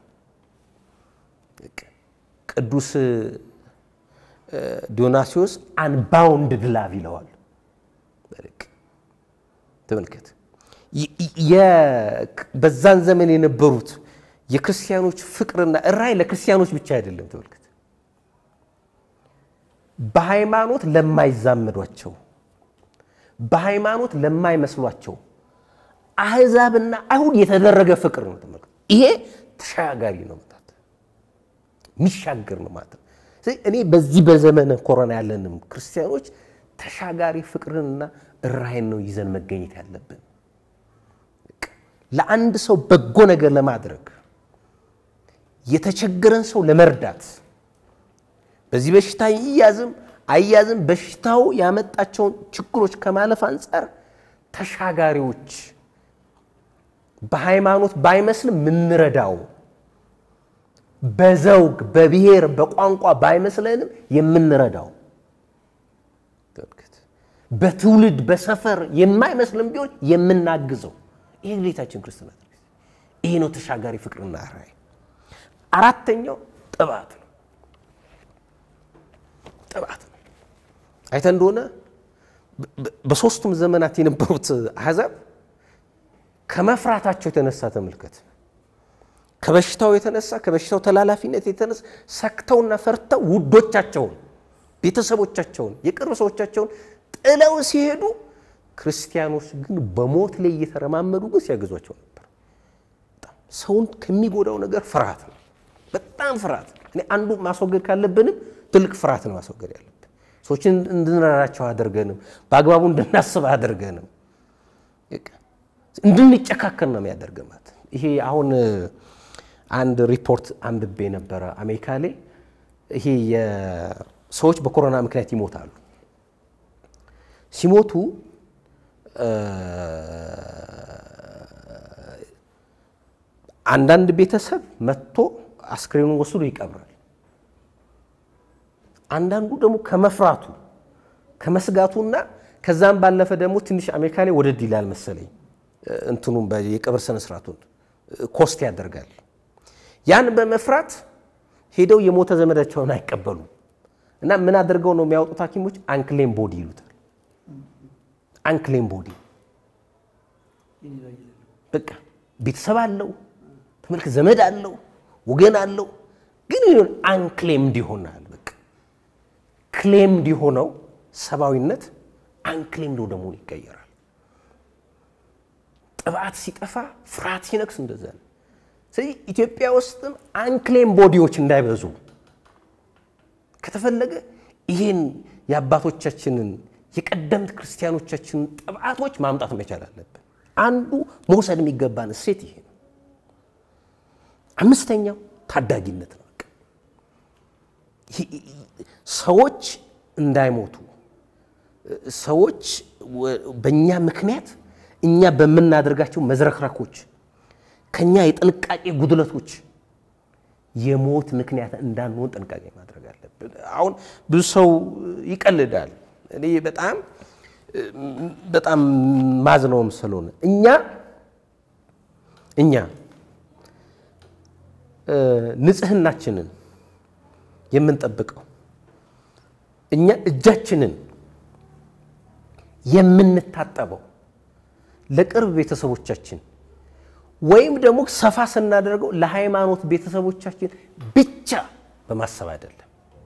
ቅዱስ ዲዮናሲዎስ አንባውንድድ ላቭ ይለዋል። ተመልከት በዛን ዘመን የነበሩት የክርስቲያኖች ፍቅርና ርኅራኄ ለክርስቲያኖች ብቻ አይደለም። ተመልከት በሃይማኖት ለማይዛመዷቸው፣ በሃይማኖት ለማይመስሏቸው አሕዛብና አይሁድ የተደረገ ፍቅር ነው። ተመልከት ይሄ ተሻጋሪ ነው ማለት የሚሻገር ነው ማለት ነው። እኔ በዚህ በዘመነ ኮሮና ያለንም ክርስቲያኖች ተሻጋሪ ፍቅርንና ርኅራኄን ነው ይዘን መገኘት ያለብን። ለአንድ ሰው በጎ ነገር ለማድረግ የተቸገረን ሰው ለመርዳት በዚህ በሽታ ይያዝም አያዝም በሽታው ያመጣቸውን ችግሮች ከማለፍ አንጻር ተሻጋሪዎች በሃይማኖት ባይመስልም የምንረዳው በዘውግ በብሔር በቋንቋ ባይመስለንም የምንረዳው በትውልድ በሰፈር የማይመስልም ቢሆን የምናግዘው ይሄ ግዴታችን ክርስትና ይሄ ነው ተሻጋሪ ፍቅርና ርኅራኄ። አራተኛው ጥባት ነው። ጥባት ነው። አይተ እንደሆነ በሶስቱም ዘመናት የነበሩት አሕዛብ ከመፍራታቸው የተነሳ ተመልከት፣ ከበሽታው የተነሳ ከበሽታው ተላላፊነት የተነሳ ሰክተውና ፈርተው ውዶቻቸውን፣ ቤተሰቦቻቸውን፣ የቅርብ ሰዎቻቸውን ጥለው ሲሄዱ፣ ክርስቲያኖች ግን በሞት ላይ እየተረማመዱ ግን ሲያግዟቸው ነበር። ሰውን ከሚጎዳው ነገር ፍርሃት ነው። በጣም ፍርሃት። እኔ አንዱ ማስወገድ ካለብንም ትልቅ ፍርሃት ነው ማስወገድ ያለብን። ሰዎችን እንድንረዳቸው አድርገንም በአግባቡ እንድናስብ አድርገንም እንድንጨካከል ነው የሚያደርገን ማለት ይሄ አሁን አንድ ሪፖርት አንብቤ ነበረ አሜሪካ ላይ ይሄ ሰዎች በኮሮና ምክንያት ይሞታሉ። ሲሞቱ አንዳንድ ቤተሰብ መጥቶ አስክሬኑን ወስዶ ይቀብራል። አንዳንዱ ደግሞ ከመፍራቱ ከመስጋቱና ከዛም ባለፈ ደግሞ ትንሽ አሜሪካ ላይ ወደድ ይላል መሰለኝ እንትኑም የቀብር ስነ ስርዓቱን ኮስት ያደርጋል። ያን በመፍራት ሄደው የሞተ ዘመዳቸውን አይቀበሉም እና ምን አድርገው ነው የሚያወጡት ሐኪሞች አንክሌም ቦዲ ይሉታል። አንክሌም ቦዲ በቃ ቤተሰብ አለው ተመልክ፣ ዘመድ አለው፣ ወገን አለው፣ ግን ይሁን አንክሌምድ ይሆናል። በቃ ክሌምድ የሆነው ሰብአዊነት አንክሌምድ ወደ መሆን ይቀየራል። ጥብዓት ሲጠፋ ፍርሃት ሲነክስ እንደዛ ነው። ስለዚህ ኢትዮጵያ ውስጥም አንክሌም ቦዲዎች እንዳይበዙ ከተፈለገ ይህን የአባቶቻችንን የቀደምት ክርስቲያኖቻችንን ጥብዓቶች ማምጣት መቻል አለብን። አንዱ መውሰድ የሚገባን እሴት ይሄ ነው። አምስተኛው ታዳጊነት ነው። ሰዎች እንዳይሞቱ ሰዎች በእኛ ምክንያት እኛ በምናደርጋቸው መዝረክረኮች ከኛ የጥንቃቄ ጉድለቶች የሞት ምክንያት እንዳንሆን ጥንቃቄ ማድረግ አለብን። አሁን ብዙ ሰው ይቀልዳል። እኔ በጣም በጣም ማዝነውም ስለሆነ እኛ እኛ ንጽህናችንን የምንጠብቀው እኛ እጃችንን የምንታጠበው ለቅርብ ቤተሰቦቻችን ወይም ደግሞ ሰፋ ስናደርገው ለሃይማኖት ቤተሰቦቻችን ብቻ በማሰብ አይደለም።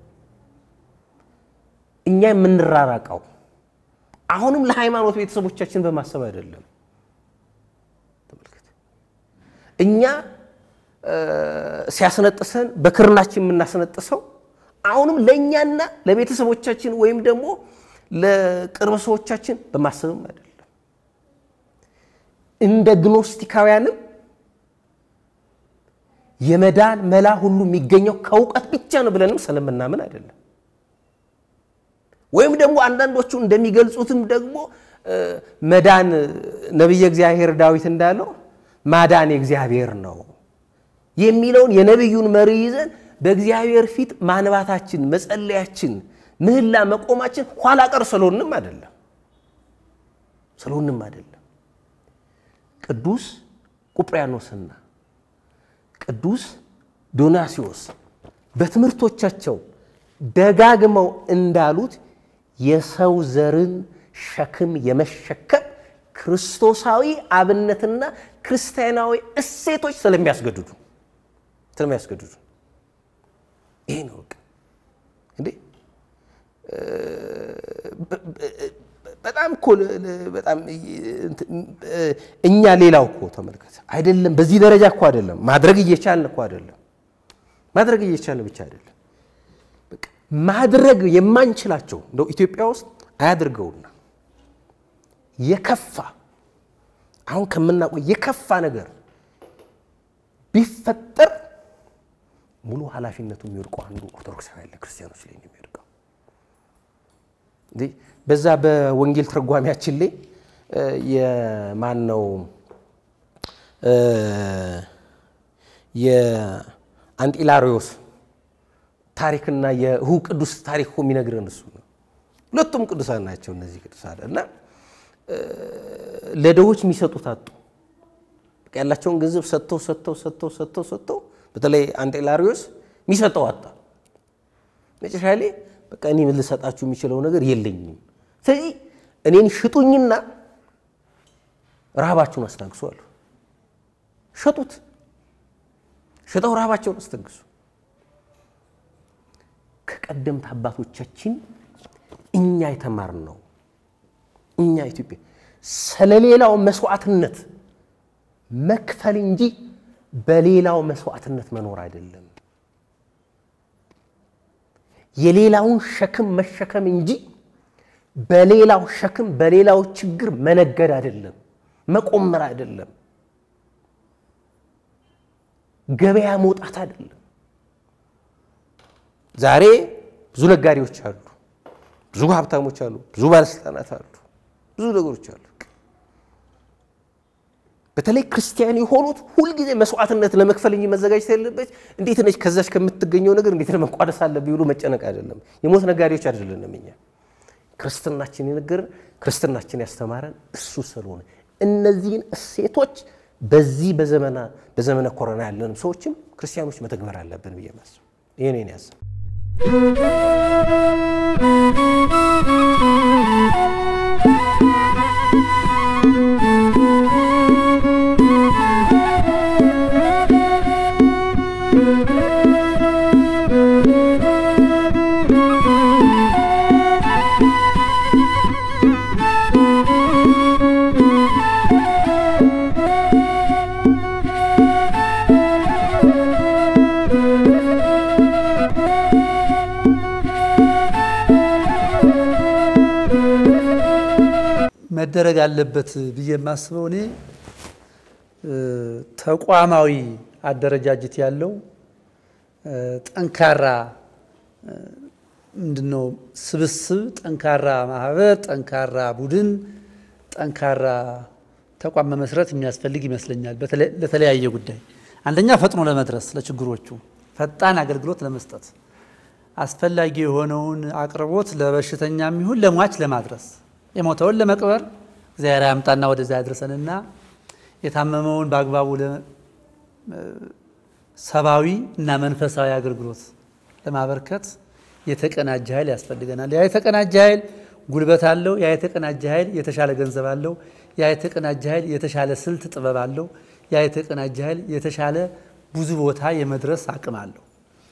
እኛ የምንራራቀው አሁንም ለሃይማኖት ቤተሰቦቻችን በማሰብ አይደለም። ተመልከት፣ እኛ ሲያስነጥሰን በክርናችን የምናስነጥሰው አሁንም ለእኛና ለቤተሰቦቻችን ወይም ደግሞ ለቅርብ ሰዎቻችን በማሰብም አይደለም። እንደ ግኖስቲካውያንም የመዳን መላ ሁሉ የሚገኘው ከእውቀት ብቻ ነው ብለንም ስለምናምን አይደለም። ወይም ደግሞ አንዳንዶቹ እንደሚገልጹትም ደግሞ መዳን ነቢየ እግዚአብሔር ዳዊት እንዳለው ማዳን የእግዚአብሔር ነው የሚለውን የነቢዩን መሪ ይዘን በእግዚአብሔር ፊት ማንባታችን፣ መጸለያችን፣ ምህላ መቆማችን ኋላ ቀር ስለሆንም አይደለም ስለሆንም አይደለም። ቅዱስ ቁጵሪያኖስና ቅዱስ ዶናሲዎስ በትምህርቶቻቸው ደጋግመው እንዳሉት የሰው ዘርን ሸክም የመሸከም ክርስቶሳዊ አብነትና ክርስቲያናዊ እሴቶች ስለሚያስገድዱ ስለሚያስገድዱ ይሄ ነው በቃ እንዴ በጣም እኮ በጣም እኛ ሌላው እኮ ተመልከት፣ አይደለም በዚህ ደረጃ እኮ አይደለም ማድረግ እየቻልን እኮ አይደለም ማድረግ እየቻልን ብቻ አይደለም ማድረግ የማንችላቸው እንደው ኢትዮጵያ ውስጥ አያድርገውና የከፋ አሁን ከምናውቀው የከፋ ነገር ቢፈጠር ሙሉ ኃላፊነቱ የሚወድቀው አንዱ ኦርቶዶክሳዊ ክርስቲያኖች ላይ ነው የሚወድቀው። በዛ በወንጌል ትርጓሜያችን ላይ የማን ነው የአንጢላሪዮስ ታሪክና የእሁ ቅዱስ ታሪክ እኮ የሚነግረን እሱ ነው። ሁለቱም ቅዱሳን ናቸው እነዚህ ቅዱሳን እና ለድሆች የሚሰጡት አጡ። ያላቸውን ገንዘብ ሰጥተው ሰጥተው ሰጥተው ሰጥተው ሰጥተው በተለይ አንጢላሪዮስ የሚሰጠው አጣ። መጨረሻ ላይ በቃ እኔ ምን ልሰጣችሁ የሚችለው ነገር የለኝም። ስለዚህ እኔን ሽጡኝና ረሃባችሁን አስታግሱ አሉ። ሸጡት። ሽጠው ረሃባቸውን አስታግሱ። ከቀደምት አባቶቻችን እኛ የተማርነው እኛ ኢትዮጵያ ስለሌላው መስዋዕትነት መክፈል እንጂ በሌላው መስዋዕትነት መኖር አይደለም። የሌላውን ሸክም መሸከም እንጂ በሌላው ሸክም በሌላው ችግር መነገድ አይደለም፣ መቆመር አይደለም፣ ገበያ መውጣት አይደለም። ዛሬ ብዙ ነጋዴዎች አሉ፣ ብዙ ሀብታሞች አሉ፣ ብዙ ባለስልጣናት አሉ፣ ብዙ ነገሮች አሉ። በተለይ ክርስቲያን የሆኑት ሁልጊዜ መስዋዕትነት ለመክፈል እንጂ መዘጋጀት ያለበት እንዴት ነች ከዛች ከምትገኘው ነገር እንዴት ነው መቋደስ አለብኝ ብሎ መጨነቅ አይደለም። የሞት ነጋዴዎች አይደለንም እኛ። ክርስትናችን የነገርን ክርስትናችን ያስተማረን እሱ ስለሆነ እነዚህን እሴቶች በዚህ በዘመነ ኮሮና ያለንም ሰዎችም ክርስቲያኖች መተግበር አለብን ብዬ ማስብ ይህ ነው ያስብ መደረግ አለበት ብዬ የማስበው እኔ ተቋማዊ አደረጃጀት ያለው ጠንካራ ምንድነው ስብስብ፣ ጠንካራ ማህበር፣ ጠንካራ ቡድን፣ ጠንካራ ተቋም መመስረት የሚያስፈልግ ይመስለኛል። ለተለያየ ጉዳይ አንደኛ ፈጥኖ ለመድረስ ለችግሮቹ ፈጣን አገልግሎት ለመስጠት አስፈላጊ የሆነውን አቅርቦት ለበሽተኛም ይሁን ለሟች ለማድረስ የሞተውን ለመቅበር እግዚአብሔር ያምጣና ወደዛ ያድርሰንና የታመመውን በአግባቡ ሰብአዊ እና መንፈሳዊ አገልግሎት ለማበርከት የተቀናጀ ኃይል ያስፈልገናል። ያ የተቀናጀ ኃይል ጉልበት አለው። ያ የተቀናጀ ኃይል የተሻለ ገንዘብ አለው። ያ የተቀናጀ ኃይል የተሻለ ስልት ጥበብ አለው። ያ የተቀናጀ ኃይል የተሻለ ብዙ ቦታ የመድረስ አቅም አለው።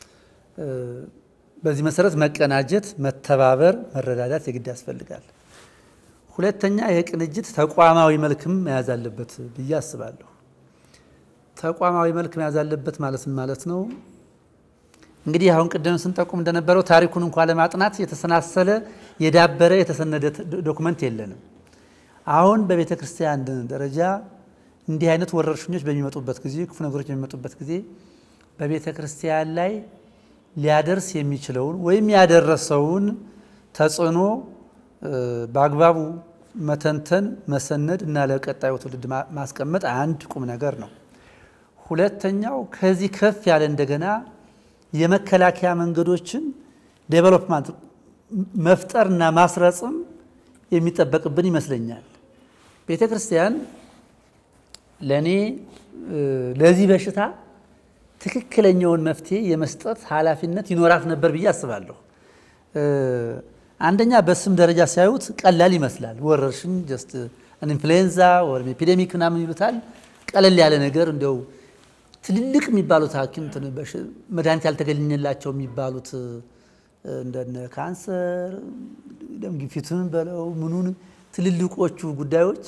በዚህ መሰረት መቀናጀት፣ መተባበር፣ መረዳዳት የግድ ያስፈልጋል። ሁለተኛ የቅንጅት ተቋማዊ መልክም መያዝ አለበት ብዬ አስባለሁ። ተቋማዊ መልክ መያዝ አለበት ማለት ማለት ነው እንግዲህ አሁን ቅድም ስንጠቁም እንደነበረው ታሪኩን እንኳ ለማጥናት የተሰናሰለ የዳበረ የተሰነደ ዶክመንት የለንም። አሁን በቤተ ክርስቲያን ደረጃ እንዲህ አይነት ወረርሽኞች በሚመጡበት ጊዜ፣ ክፉ ነገሮች በሚመጡበት ጊዜ በቤተ ክርስቲያን ላይ ሊያደርስ የሚችለውን ወይም ያደረሰውን ተጽዕኖ በአግባቡ መተንተን፣ መሰነድ እና ለቀጣዩ ትውልድ ማስቀመጥ አንድ ቁም ነገር ነው። ሁለተኛው ከዚህ ከፍ ያለ እንደገና የመከላከያ መንገዶችን ዴቨሎፕመንት መፍጠርና ማስረጽም የሚጠበቅብን ይመስለኛል። ቤተ ክርስቲያን ለእኔ ለዚህ በሽታ ትክክለኛውን መፍትሄ የመስጠት ኃላፊነት ይኖራት ነበር ብዬ አስባለሁ። አንደኛ በስም ደረጃ ሲያዩት ቀላል ይመስላል። ወረርሽኝ ጀስት ኢንፍሉዌንዛ ወይም ኤፒዴሚክ ምናምን ይሉታል። ቀለል ያለ ነገር እንዲያው ትልልቅ የሚባሉት ሐኪም መድኃኒት ያልተገኘላቸው የሚባሉት እንደነ ካንሰር፣ ደም ግፊቱን በለው ምኑን ትልልቆቹ ጉዳዮች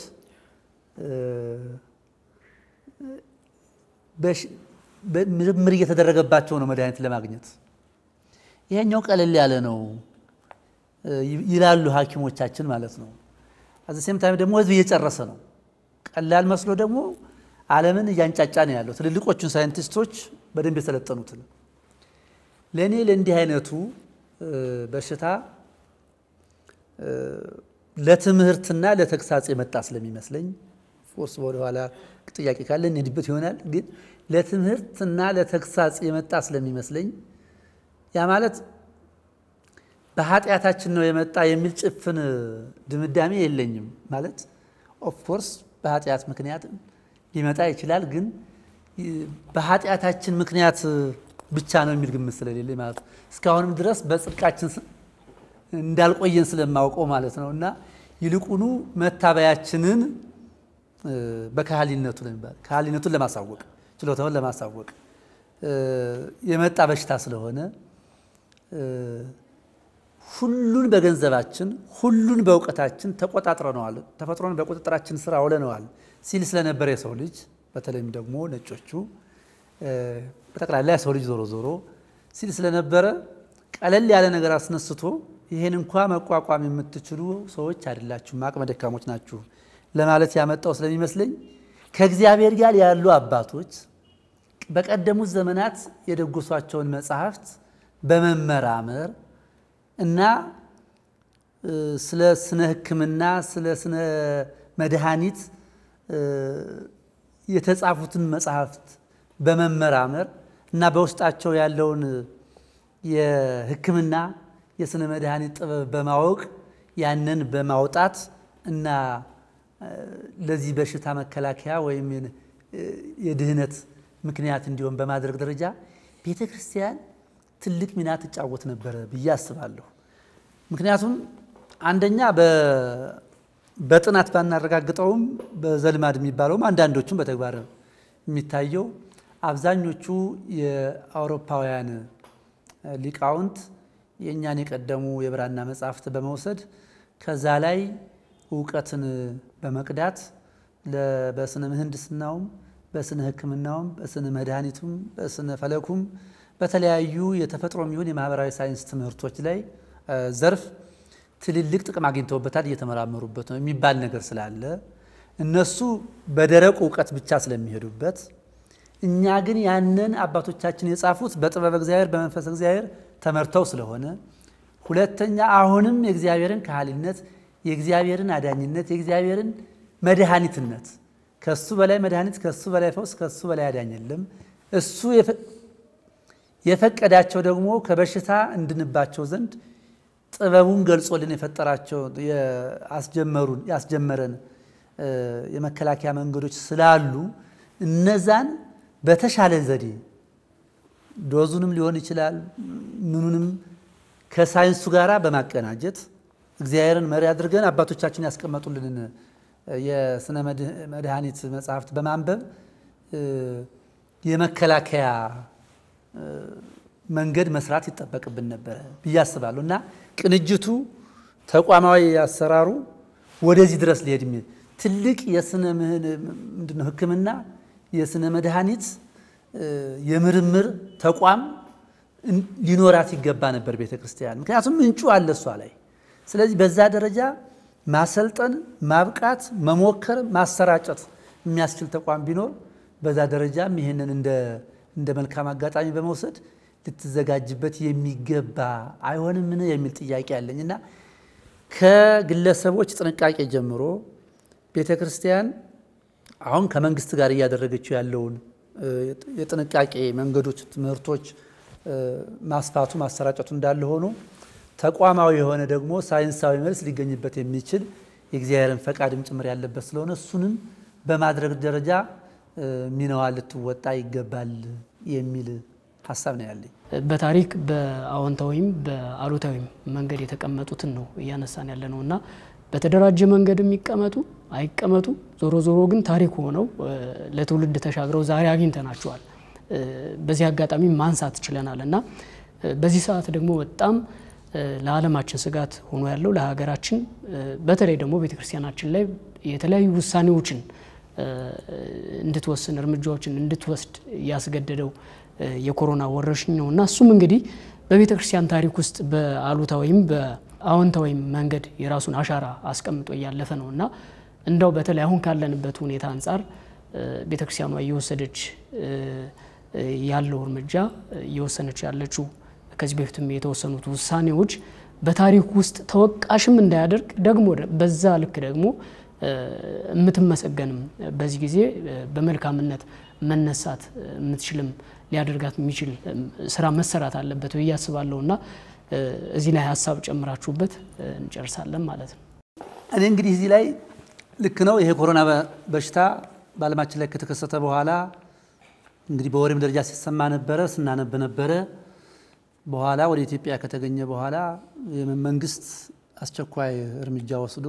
ምርምር እየተደረገባቸው ነው መድኃኒት ለማግኘት። ይሄኛው ቀለል ያለ ነው ይላሉ ሐኪሞቻችን ማለት ነው። አዘ ሴም ታይም ደግሞ ህዝብ እየጨረሰ ነው። ቀላል መስሎ ደግሞ ዓለምን እያንጫጫ ነው ያለው። ትልልቆቹን ሳይንቲስቶች በደንብ የሰለጠኑትን ለእኔ ለእንዲህ አይነቱ በሽታ ለትምህርትና ለተግሳጽ የመጣ ስለሚመስለኝ ፎርስ ወደኋላ ጥያቄ ካለ እንሄድበት ይሆናል። ግን ለትምህርትና ለተግሳጽ የመጣ ስለሚመስለኝ ያ ማለት በኃጢአታችን ነው የመጣ የሚል ጭፍን ድምዳሜ የለኝም። ማለት ኦፍኮርስ በኃጢአት ምክንያት ሊመጣ ይችላል። ግን በኃጢአታችን ምክንያት ብቻ ነው የሚል ግምት ስለሌለኝ ማለት ነው። እስካሁንም ድረስ በጽድቃችን እንዳልቆየን ስለማውቀው ማለት ነው። እና ይልቁኑ መታበያችንን በካህሊነቱ ለሚባል ካህሊነቱን ለማሳወቅ ችሎታውን ለማሳወቅ የመጣ በሽታ ስለሆነ ሁሉን በገንዘባችን ሁሉን በእውቀታችን ተቆጣጥረነዋል፣ ተፈጥሮን በቁጥጥራችን ስር አውለነዋል ሲል ስለነበረ የሰው ልጅ በተለይም ደግሞ ነጮቹ በጠቅላላ የሰው ልጅ ዞሮ ዞሮ ሲል ስለነበረ ቀለል ያለ ነገር አስነስቶ ይሄን እንኳ መቋቋም የምትችሉ ሰዎች አይደላችሁም፣ አቅመ ደካሞች ናችሁ ለማለት ያመጣው ስለሚመስለኝ ከእግዚአብሔር ጋር ያሉ አባቶች በቀደሙት ዘመናት የደጎሷቸውን መጽሐፍት በመመራመር እና ስለ ስነ ሕክምና ስለ ስነ መድኃኒት የተጻፉትን መጽሐፍት በመመራመር እና በውስጣቸው ያለውን የሕክምና የስነ መድኃኒት ጥበብ በማወቅ ያንን በማውጣት እና ለዚህ በሽታ መከላከያ ወይም የድህነት ምክንያት እንዲሆን በማድረግ ደረጃ ቤተ ክርስቲያን ትልቅ ሚና ትጫወት ነበረ ብዬ አስባለሁ። ምክንያቱም አንደኛ በጥናት ባናረጋግጠውም በዘልማድ የሚባለውም አንዳንዶቹም በተግባር የሚታየው አብዛኞቹ የአውሮፓውያን ሊቃውንት የእኛን የቀደሙ የብራና መጻሕፍት በመውሰድ ከዛ ላይ እውቀትን በመቅዳት በስነ ምህንድስናውም በስነ ሕክምናውም በስነ መድኃኒቱም በስነ ፈለኩም በተለያዩ የተፈጥሮ የሚሆን የማህበራዊ ሳይንስ ትምህርቶች ላይ ዘርፍ ትልልቅ ጥቅም አግኝተውበታል፣ እየተመራመሩበት ነው የሚባል ነገር ስላለ እነሱ በደረቁ እውቀት ብቻ ስለሚሄዱበት እኛ ግን ያንን አባቶቻችን የጻፉት በጥበብ እግዚአብሔር በመንፈስ እግዚአብሔር ተመርተው ስለሆነ፣ ሁለተኛ አሁንም የእግዚአብሔርን ካህሊነት የእግዚአብሔርን አዳኝነት የእግዚአብሔርን መድኃኒትነት ከሱ በላይ መድኃኒት ከሱ በላይ ፈውስ ከሱ በላይ አዳኝ የለም። እሱ የፈቀዳቸው ደግሞ ከበሽታ እንድንባቸው ዘንድ ጥበቡን ገልጾልን የፈጠራቸው ያስጀመሩን ያስጀመረን የመከላከያ መንገዶች ስላሉ እነዛን በተሻለ ዘዴ ዶዙንም ሊሆን ይችላል ምኑንም ከሳይንሱ ጋር በማቀናጀት እግዚአብሔርን መሪ አድርገን አባቶቻችን ያስቀመጡልንን የስነ መድኃኒት መጽሐፍት በማንበብ የመከላከያ መንገድ መስራት ይጠበቅብን ነበረ ብዬ አስባለሁ። እና ቅንጅቱ ተቋማዊ አሰራሩ ወደዚህ ድረስ ሊሄድ የሚል ትልቅ የስነ ምንድነው ሕክምና የስነ መድኃኒት የምርምር ተቋም ሊኖራት ይገባ ነበር ቤተ ክርስቲያን። ምክንያቱም ምንጩ አለ እሷ ላይ። ስለዚህ በዛ ደረጃ ማሰልጠን፣ ማብቃት፣ መሞከር፣ ማሰራጨት የሚያስችል ተቋም ቢኖር በዛ ደረጃም ይህንን እንደ መልካም አጋጣሚ በመውሰድ ልትዘጋጅበት የሚገባ አይሆንምን የሚል ጥያቄ አለኝ እና ከግለሰቦች ጥንቃቄ ጀምሮ ቤተ ክርስቲያን አሁን ከመንግስት ጋር እያደረገችው ያለውን የጥንቃቄ መንገዶች፣ ትምህርቶች ማስፋቱ ማሰራጨቱ እንዳለ ሆኖ ተቋማዊ የሆነ ደግሞ ሳይንሳዊ መልስ ሊገኝበት የሚችል የእግዚአብሔርን ፈቃድም ጭምር ያለበት ስለሆነ እሱንም በማድረግ ደረጃ ሚናዋ ልትወጣ ይገባል የሚል ሀሳብ ነው ያለኝ። በታሪክ በአዎንታዊም በአሉታዊም መንገድ የተቀመጡትን ነው እያነሳን ያለ ነው እና በተደራጀ መንገድ የሚቀመጡ አይቀመጡ ዞሮ ዞሮ ግን ታሪክ ሆነው ለትውልድ ተሻግረው ዛሬ አግኝተናቸዋል። በዚህ አጋጣሚ ማንሳት ችለናል እና በዚህ ሰዓት ደግሞ በጣም ለዓለማችን ስጋት ሆኖ ያለው ለሀገራችን በተለይ ደግሞ ቤተክርስቲያናችን ላይ የተለያዩ ውሳኔዎችን እንድትወስን እርምጃዎችን እንድትወስድ ያስገደደው የኮሮና ወረርሽኝ ነው እና እሱም እንግዲህ በቤተ ክርስቲያን ታሪክ ውስጥ በአሉታዊም በአዎንታዊም መንገድ የራሱን አሻራ አስቀምጦ እያለፈ ነው እና እንደው በተለይ አሁን ካለንበት ሁኔታ አንጻር ቤተ ክርስቲያኗ እየወሰደች ያለው እርምጃ እየወሰነች ያለችው ከዚህ በፊትም የተወሰኑት ውሳኔዎች በታሪክ ውስጥ ተወቃሽም እንዳያደርግ ደግሞ በዛ ልክ ደግሞ የምትመሰገንም በዚህ ጊዜ በመልካምነት መነሳት የምትችልም ሊያደርጋት የሚችል ስራ መሰራት አለበት ብዬ አስባለሁ እና እዚህ ላይ ሀሳብ ጨምራችሁበት እንጨርሳለን ማለት ነው። እኔ እንግዲህ እዚህ ላይ ልክ ነው። ይሄ ኮሮና በሽታ በዓለማችን ላይ ከተከሰተ በኋላ እንግዲህ በወሬም ደረጃ ሲሰማ ነበረ፣ ስናነብ ነበረ። በኋላ ወደ ኢትዮጵያ ከተገኘ በኋላ መንግስት አስቸኳይ እርምጃ ወስዶ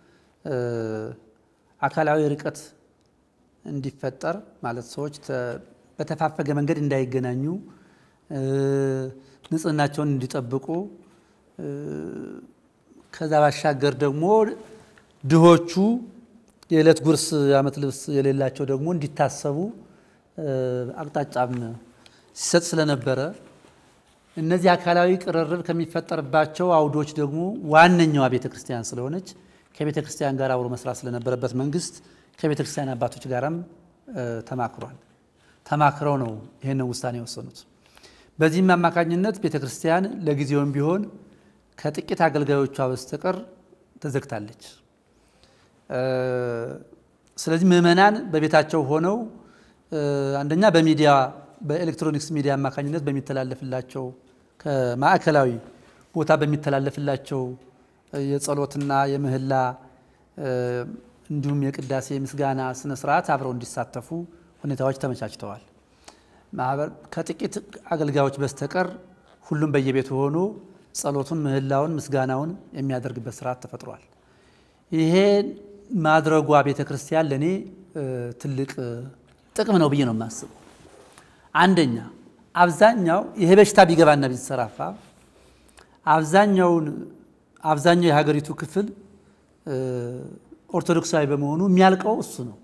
አካላዊ ርቀት እንዲፈጠር ማለት ሰዎች በተፋፈገ መንገድ እንዳይገናኙ ንጽህናቸውን እንዲጠብቁ ከዛ ባሻገር ደግሞ ድሆቹ የዕለት ጉርስ የዓመት ልብስ የሌላቸው ደግሞ እንዲታሰቡ አቅጣጫም ሲሰጥ ስለነበረ እነዚህ አካላዊ ቅርርብ ከሚፈጠርባቸው አውዶች ደግሞ ዋነኛዋ ቤተ ክርስቲያን ስለሆነች ከቤተ ክርስቲያን ጋር አብሮ መስራት ስለነበረበት መንግስት ከቤተ ክርስቲያን አባቶች ጋርም ተማክሯል። ተማክረው ነው ይህንን ውሳኔ የወሰኑት። በዚህም አማካኝነት ቤተ ክርስቲያን ለጊዜውም ቢሆን ከጥቂት አገልጋዮቿ በስተቀር ተዘግታለች። ስለዚህ ምዕመናን በቤታቸው ሆነው አንደኛ በሚዲያ በኤሌክትሮኒክስ ሚዲያ አማካኝነት በሚተላለፍላቸው ከማዕከላዊ ቦታ በሚተላለፍላቸው የጸሎትና የምህላ እንዲሁም የቅዳሴ ምስጋና ስነ ስርዓት አብረው እንዲሳተፉ ሁኔታዎች ተመቻችተዋል። ከጥቂት አገልጋዮች በስተቀር ሁሉም በየቤቱ ሆኖ ጸሎቱን፣ ምህላውን፣ ምስጋናውን የሚያደርግበት ስርዓት ተፈጥሯል። ይሄ ማድረጓ ቤተ ክርስቲያን ለእኔ ትልቅ ጥቅም ነው ብዬ ነው የማስበው። አንደኛ አብዛኛው ይሄ በሽታ ቢገባና ቢሰራፋ አብዛኛውን አብዛኛው የሀገሪቱ ክፍል ኦርቶዶክሳዊ በመሆኑ የሚያልቀው እሱ ነው።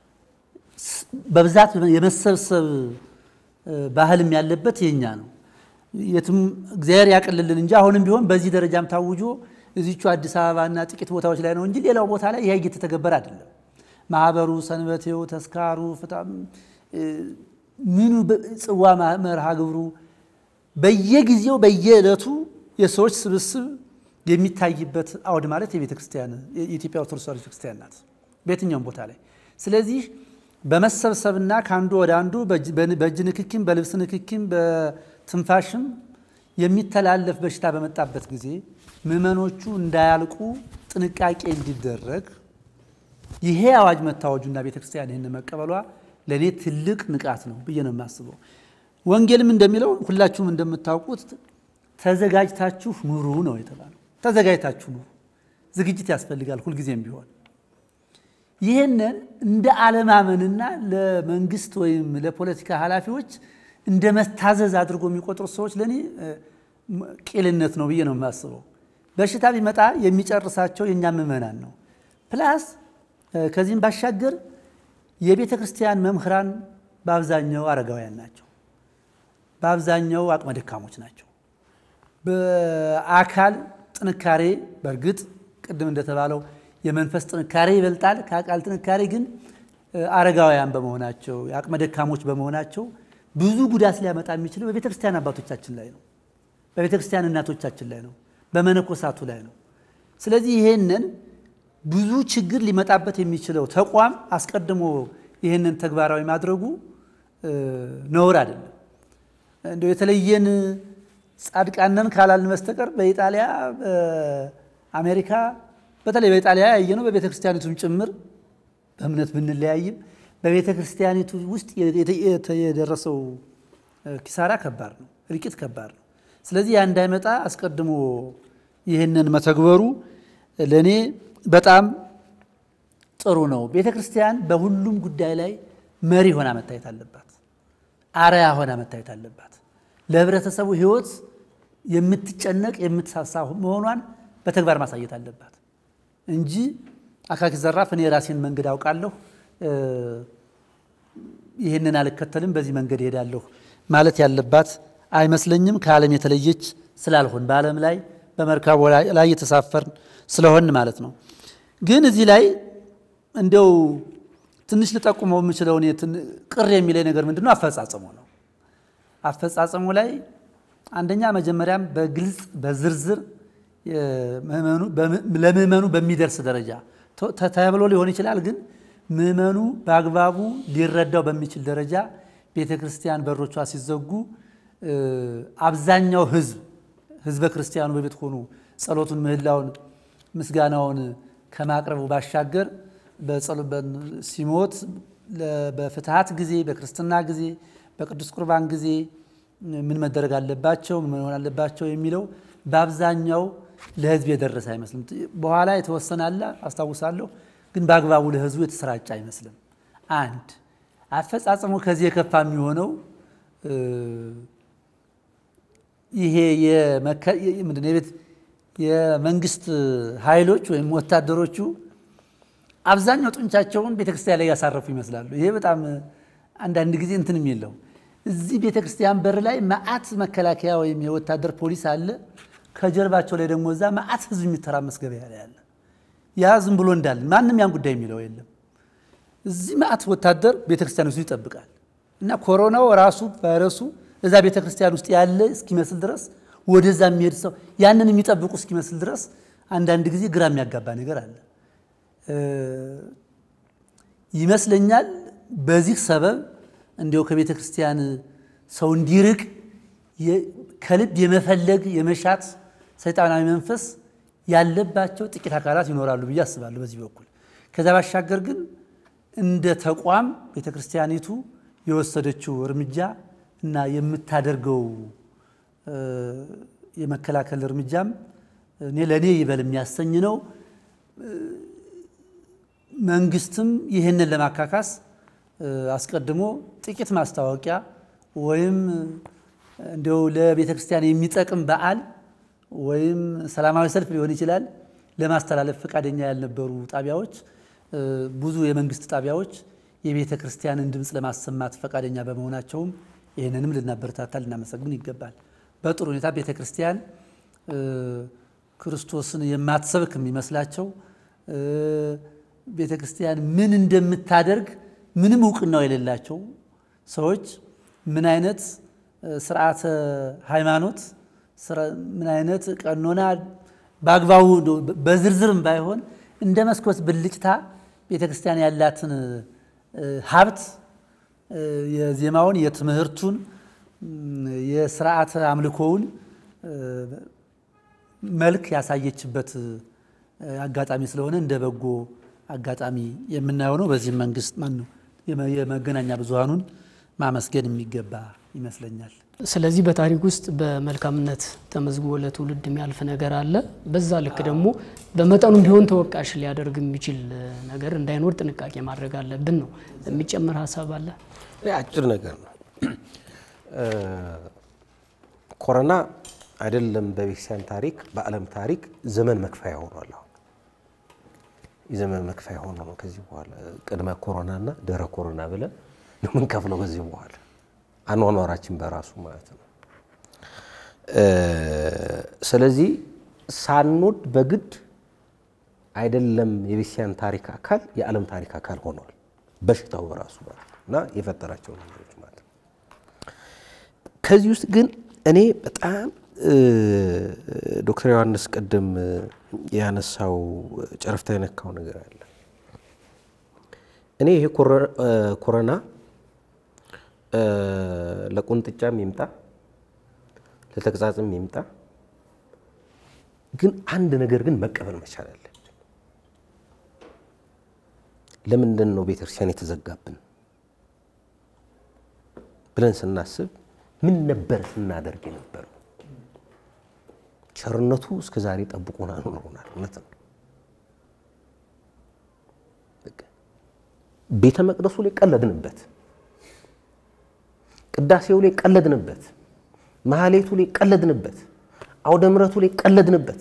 በብዛት የመሰብሰብ ባህልም ያለበት የኛ ነው። የትም እግዚአብሔር ያቅልልን እንጂ አሁንም ቢሆን በዚህ ደረጃም ታውጆ እዚቹ አዲስ አበባና ጥቂት ቦታዎች ላይ ነው እንጂ ሌላው ቦታ ላይ ይህ እየተተገበረ አይደለም። ማህበሩ፣ ሰንበቴው፣ ተስካሩ፣ ፍታም ምኑ ጽዋ መርሃ ግብሩ በየጊዜው በየዕለቱ የሰዎች ስብስብ የሚታይበት አውድ ማለት የቤተ ክርስቲያን የኢትዮጵያ ኦርቶዶክስ ተዋሕዶ ቤተክርስቲያን ናት በየትኛውም ቦታ ላይ። ስለዚህ በመሰብሰብና ከአንዱ ወደ አንዱ በእጅ ንክኪም በልብስ ንክኪም በትንፋሽም የሚተላለፍ በሽታ በመጣበት ጊዜ ምዕመኖቹ እንዳያልቁ ጥንቃቄ እንዲደረግ ይሄ አዋጅ መታወጁና ቤተክርስቲያን ይህን መቀበሏ ለእኔ ትልቅ ንቃት ነው ብዬ ነው የማስበው። ወንጌልም እንደሚለው ሁላችሁም እንደምታውቁት ተዘጋጅታችሁ ኑሩ ነው የተባለው። ተዘጋጅታችሁ ኑሩ። ዝግጅት ያስፈልጋል ሁልጊዜም ቢሆን። ይህንን እንደ አለማመንና ለመንግስት ወይም ለፖለቲካ ኃላፊዎች እንደ መታዘዝ አድርጎ የሚቆጥሩት ሰዎች ለእኔ ቂልነት ነው ብዬ ነው የማስበው። በሽታ ቢመጣ የሚጨርሳቸው የእኛ ምዕመናን ነው። ፕላስ ከዚህም ባሻገር የቤተ ክርስቲያን መምህራን በአብዛኛው አረጋውያን ናቸው። በአብዛኛው አቅመ ደካሞች ናቸው። በአካል ጥንካሬ በእርግጥ ቅድም እንደተባለው የመንፈስ ጥንካሬ ይበልጣል ከአካል ጥንካሬ ግን አረጋውያን በመሆናቸው የአቅመ ደካሞች በመሆናቸው ብዙ ጉዳት ሊያመጣ የሚችለው በቤተ ክርስቲያን አባቶቻችን ላይ ነው። በቤተ ክርስቲያን እናቶቻችን ላይ ነው። በመነኮሳቱ ላይ ነው። ስለዚህ ይሄንን ብዙ ችግር ሊመጣበት የሚችለው ተቋም አስቀድሞ ይህንን ተግባራዊ ማድረጉ ነውር አይደለም። እንደ የተለየን ጻድቃነን ካላልን በስተቀር በኢጣሊያ በአሜሪካ በተለይ በኢጣሊያ ያየነው በቤተ ክርስቲያኒቱም ጭምር በእምነት ብንለያይም በቤተ ክርስቲያኒቱ ውስጥ የደረሰው ኪሳራ ከባድ ነው፣ እልቂት ከባድ ነው። ስለዚህ ያ እንዳይመጣ አስቀድሞ ይህንን መተግበሩ ለእኔ በጣም ጥሩ ነው። ቤተ ክርስቲያን በሁሉም ጉዳይ ላይ መሪ ሆና መታየት አለባት፣ አርያ ሆና መታየት አለባት። ለህብረተሰቡ ሕይወት የምትጨነቅ የምትሳሳ መሆኗን በተግባር ማሳየት አለባት እንጂ አካኪ ዘራፍ እኔ የራሴን መንገድ አውቃለሁ፣ ይህንን አልከተልም፣ በዚህ መንገድ እሄዳለሁ ማለት ያለባት አይመስለኝም። ከዓለም የተለየች ስላልሆን በዓለም ላይ በመርካቦ ላይ የተሳፈርን ስለሆን ማለት ነው። ግን እዚህ ላይ እንደው ትንሽ ልጠቁመው የምችለው እኔ ቅር የሚለኝ ነገር ምንድን ነው? አፈጻጸሙ ነው። አፈጻጸሙ ላይ አንደኛ መጀመሪያም በግልጽ በዝርዝር ለምዕመኑ በሚደርስ ደረጃ ተብሎ ሊሆን ይችላል። ግን ምዕመኑ በአግባቡ ሊረዳው በሚችል ደረጃ ቤተ ክርስቲያን በሮቿ ሲዘጉ አብዛኛው ሕዝብ ሕዝበ ክርስቲያኑ በቤት ሆኑ ጸሎቱን፣ ምህላውን፣ ምስጋናውን ከማቅረቡ ባሻገር ሲሞት በፍትሐት ጊዜ፣ በክርስትና ጊዜ፣ በቅዱስ ቁርባን ጊዜ ምን መደረግ አለባቸው፣ ምን መሆን አለባቸው የሚለው በአብዛኛው ለህዝብ የደረሰ አይመስልም። በኋላ የተወሰነ አለ አስታውሳለሁ፣ ግን በአግባቡ ለህዝቡ የተሰራጨ አይመስልም። አንድ አፈጻጸሙ ከዚህ የከፋ የሚሆነው ይሄ ምንድን የቤት የመንግስት ኃይሎች ወይም ወታደሮቹ አብዛኛው ጡንቻቸውን ቤተክርስቲያን ላይ ያሳረፉ ይመስላሉ። ይሄ በጣም አንዳንድ ጊዜ እንትንም የለው እዚህ ቤተክርስቲያን በር ላይ መዓት መከላከያ ወይም የወታደር ፖሊስ አለ። ከጀርባቸው ላይ ደግሞ እዛ መዓት ህዝብ የሚተራመስ ገበያ ላይ አለ። ያ ዝም ብሎ እንዳለ ማንም ያን ጉዳይ የሚለው የለም። እዚህ መዓት ወታደር ቤተክርስቲያን ውስጥ ይጠብቃል እና ኮሮናው ራሱ ቫይረሱ እዛ ቤተክርስቲያን ውስጥ ያለ እስኪመስል ድረስ ወደዛ የሚሄድ ሰው ያንን የሚጠብቁ እስኪመስል ድረስ አንዳንድ ጊዜ ግራ የሚያጋባ ነገር አለ ይመስለኛል። በዚህ ሰበብ እንዲያው ከቤተ ክርስቲያን ሰው እንዲርቅ ከልብ የመፈለግ የመሻት ሰይጣናዊ መንፈስ ያለባቸው ጥቂት አካላት ይኖራሉ ብዬ አስባለሁ በዚህ በኩል። ከዛ ባሻገር ግን እንደ ተቋም ቤተ ክርስቲያኒቱ የወሰደችው እርምጃ እና የምታደርገው የመከላከል እርምጃም እኔ ለእኔ ይበል የሚያሰኝ ነው። መንግስትም ይህንን ለማካካስ አስቀድሞ ጥቂት ማስታወቂያ ወይም እንዲያው ለቤተ ክርስቲያን የሚጠቅም በዓል ወይም ሰላማዊ ሰልፍ ሊሆን ይችላል ለማስተላለፍ ፈቃደኛ ያልነበሩ ጣቢያዎች፣ ብዙ የመንግስት ጣቢያዎች የቤተ ክርስቲያንን ድምፅ ለማሰማት ፈቃደኛ በመሆናቸውም ይህንንም ልናበረታታ ልናመሰግን ይገባል። በጥሩ ሁኔታ ቤተ ክርስቲያን ክርስቶስን የማትሰብክ የሚመስላቸው ቤተ ክርስቲያን ምን እንደምታደርግ ምንም እውቅናው የሌላቸው ሰዎች ምን አይነት ስርዓተ ሃይማኖት ምን አይነት ቀኖና በአግባቡ በዝርዝርም ባይሆን እንደ መስኮት ብልጭታ ቤተ ክርስቲያን ያላትን ሀብት የዜማውን፣ የትምህርቱን፣ የስርዓተ አምልኮውን መልክ ያሳየችበት አጋጣሚ ስለሆነ እንደ በጎ አጋጣሚ የምናየው ነው። በዚህም መንግስት ማን ነው የመገናኛ ብዙሃኑን ማመስገን የሚገባ ይመስለኛል። ስለዚህ በታሪክ ውስጥ በመልካምነት ተመዝግቦ ለትውልድ የሚያልፍ ነገር አለ። በዛ ልክ ደግሞ በመጠኑም ቢሆን ተወቃሽ ሊያደርግ የሚችል ነገር እንዳይኖር ጥንቃቄ ማድረግ አለብን ነው። የሚጨምር ሀሳብ አለ? አጭር ነገር ነው። ኮሮና አይደለም በቤተክርስቲያን ታሪክ በዓለም ታሪክ ዘመን መክፈያ ሆኗል። አሁን የዘመን መክፈያ ሆኖ ነው። ከዚህ በኋላ ቅድመ ኮሮና እና ድህረ ኮሮና ብለን ነው የምንከፍለው። ከዚህ በኋላ አኗኗራችን በራሱ ማለት ነው። ስለዚህ ሳንወድ በግድ አይደለም የቤተክርስቲያን ታሪክ አካል የዓለም ታሪክ አካል ሆኗል። በሽታው በራሱ ማለት ነው እና የፈጠራቸው ነገሮች ማለት ነው። ከዚህ ውስጥ ግን እኔ በጣም ዶክተር ዮሐንስ ቅድም ያነሳው ጨረፍታ የነካው ነገር አለ። እኔ ይሄ ኮሮና ለቁንጥጫም ይምጣ ለተግሳጽም ይምጣ፣ ግን አንድ ነገር ግን መቀበል መቻል አለብን። ለምንድን ነው ቤተክርስቲያን የተዘጋብን ብለን ስናስብ ምን ነበር ስናደርግ የነበረው? ቸርነቱ እስከ ዛሬ ጠብቆን አኑሮናል። እውነት ነው። ቤተ መቅደሱ ላይ ቀለድንበት፣ ቅዳሴው ላይ ቀለድንበት፣ መሐሌቱ ላይ ቀለድንበት፣ አውደ ምሕረቱ ላይ ቀለድንበት።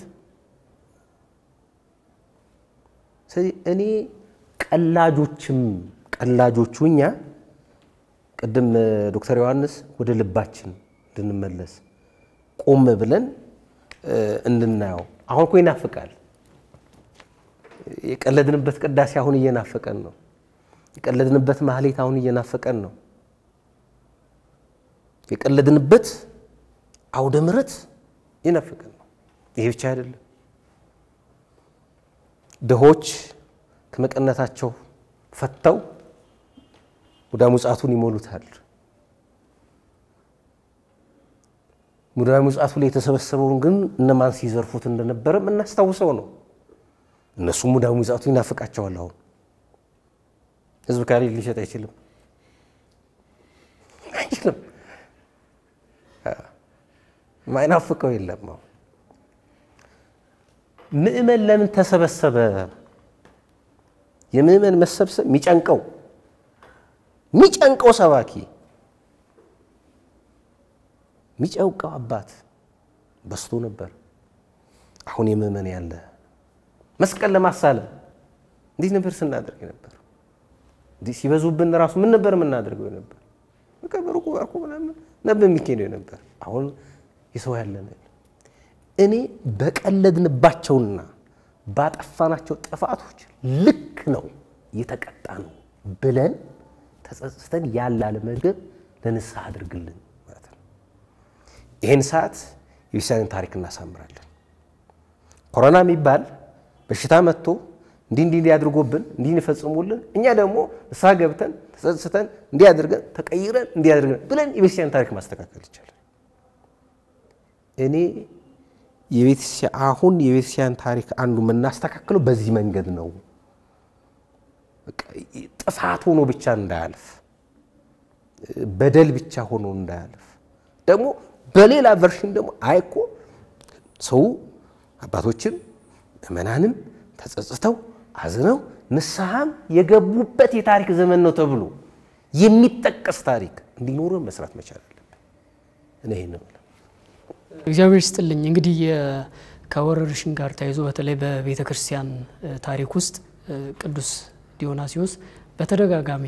ስለዚህ እኔ ቀላጆችም ቀላጆቹ እኛ ቅድም ዶክተር ዮሐንስ ወደ ልባችን እንድንመለስ ቆም ብለን እንድናየው አሁን እኮ ይናፍቃል። የቀለድንበት ቅዳሴ አሁን እየናፈቀን ነው። የቀለድንበት ማህሌት አሁን እየናፈቀን ነው። የቀለድንበት አውደ ምሕረት እየናፈቀን ነው። ይሄ ብቻ አይደለም። ድሆች ከመቀነታቸው ፈተው ሙዳየ ምጽዋቱን ይሞሉታል። ሙዳየ ምጽዋቱ ላይ የተሰበሰበውን ግን እነማን ሲዘርፉት እንደነበረ የምናስታውሰው ነው። እነሱ ሙዳየ ምጽዋቱ ይናፍቃቸዋል። አሁን ህዝብ ካሌ ሊሸጥ አይችልም አይችልም። ማይናፍቀው የለም። አሁን ምእመን ለምን ተሰበሰበ? የምእመን መሰብሰብ የሚጨንቀው የሚጨንቀው ሰባኪ የሚጨንቀው አባት በስቶ ነበር። አሁን የምእመን ያለ መስቀል ለማሳለም እንዴት ነበር ስናደርግ ነበር? እንዲህ ሲበዙብን ራሱ ምን ነበር የምናደርገው ነበር? በቃ በሩቁ ባርኩ ምናምን ነበር የሚካሄደው ነበር። አሁን የሰው ያለ እኔ በቀለድንባቸውና ባጠፋናቸው ጥፋቶች ልክ ነው እየተቀጣ ነው ብለን ተጸጽተን ያለ አለመገብ ለንስሐ አድርግልን ማለት ነው። ይህን ሰዓት የቤተክርስቲያንን ታሪክ እናሳምራለን። ኮሮና የሚባል በሽታ መጥቶ እንዲህ እንዲህ እንዲህ አድርጎብን እንዲህ እንፈጽሙልን፣ እኛ ደግሞ ንስሐ ገብተን ተጸጽተን እንዲህ አድርገን ተቀይረን እንዲህ አድርገን ብለን የቤተክርስቲያን ታሪክ ማስተካከል ይቻላል። እኔ አሁን የቤተክርስቲያን ታሪክ አንዱ የምናስተካክለው በዚህ መንገድ ነው። ጥፋት ሆኖ ብቻ እንዳያልፍ፣ በደል ብቻ ሆኖ እንዳያልፍ ደግሞ በሌላ ቨርሽን ደግሞ አይኮ ሰው አባቶችም ምዕመናንም ተጸጽተው አዝነው ንስሐም የገቡበት የታሪክ ዘመን ነው ተብሎ የሚጠቀስ ታሪክ እንዲኖረን መስራት መቻል አለብን። እኔ ይህን ነው እግዚአብሔር ይስጥልኝ። እንግዲህ ከወረርሽኝ ጋር ተያይዞ በተለይ በቤተ ክርስቲያን ታሪክ ውስጥ ቅዱስ ዲዮናሲዎስ በተደጋጋሚ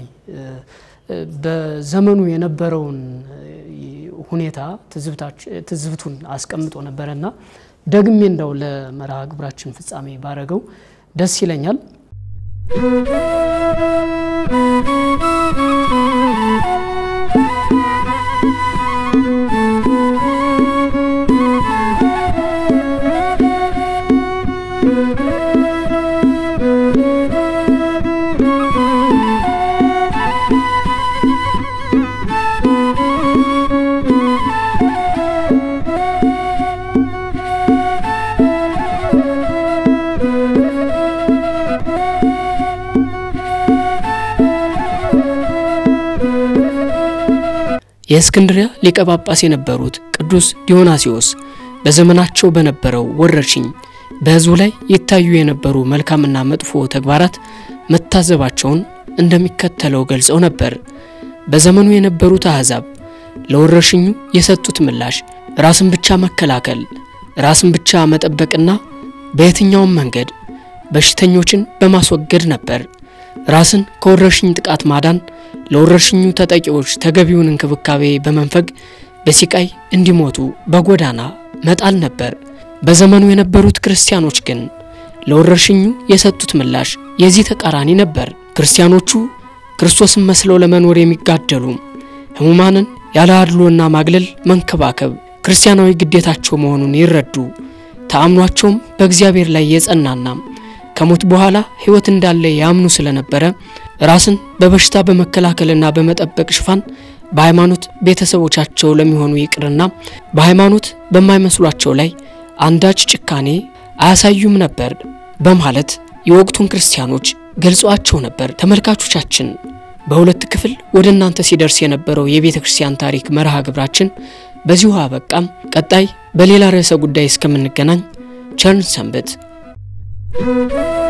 በዘመኑ የነበረውን ሁኔታ ትዝብቱን አስቀምጦ ነበረና ደግሜ እንደው ለመርሃ ግብራችን ፍጻሜ ባረገው ደስ ይለኛል። የእስክንድሪያ ሊቀ ጳጳስ የነበሩት ቅዱስ ዲዮናሲዎስ በዘመናቸው በነበረው ወረርሽኝ በሕዝቡ ላይ ይታዩ የነበሩ መልካምና መጥፎ ተግባራት መታዘባቸውን እንደሚከተለው ገልጸው ነበር። በዘመኑ የነበሩት አሕዛብ ለወረርሽኙ የሰጡት ምላሽ ራስን ብቻ መከላከል፣ ራስን ብቻ መጠበቅና በየትኛውም መንገድ በሽተኞችን በማስወገድ ነበር። ራስን ከወረርሽኝ ጥቃት ማዳን ለወረርሽኙ ተጠቂዎች ተገቢውን እንክብካቤ በመንፈግ በሲቃይ እንዲሞቱ በጎዳና መጣል ነበር። በዘመኑ የነበሩት ክርስቲያኖች ግን ለወረርሽኙ የሰጡት ምላሽ የዚህ ተቃራኒ ነበር። ክርስቲያኖቹ ክርስቶስን መስለው ለመኖር የሚጋደሉ ሕሙማንን ያለ አድሎና ማግለል መንከባከብ ክርስቲያናዊ ግዴታቸው መሆኑን ይረዱ። ተአምኗቸውም በእግዚአብሔር ላይ የጸናና ከሞት በኋላ ሕይወት እንዳለ ያምኑ ስለነበረ ራስን በበሽታ በመከላከልና በመጠበቅ ሽፋን በሃይማኖት ቤተሰቦቻቸው ለሚሆኑ ይቅርና በሃይማኖት በማይመስሏቸው ላይ አንዳች ጭካኔ አያሳዩም ነበር በማለት የወቅቱን ክርስቲያኖች ገልጿቸው ነበር። ተመልካቾቻችን በሁለት ክፍል ወደ እናንተ ሲደርስ የነበረው የቤተ ክርስቲያን ታሪክ መርሃ ግብራችን በዚሁ አበቃም። ቀጣይ በሌላ ርዕሰ ጉዳይ እስከምንገናኝ ቸርን ሰንብት።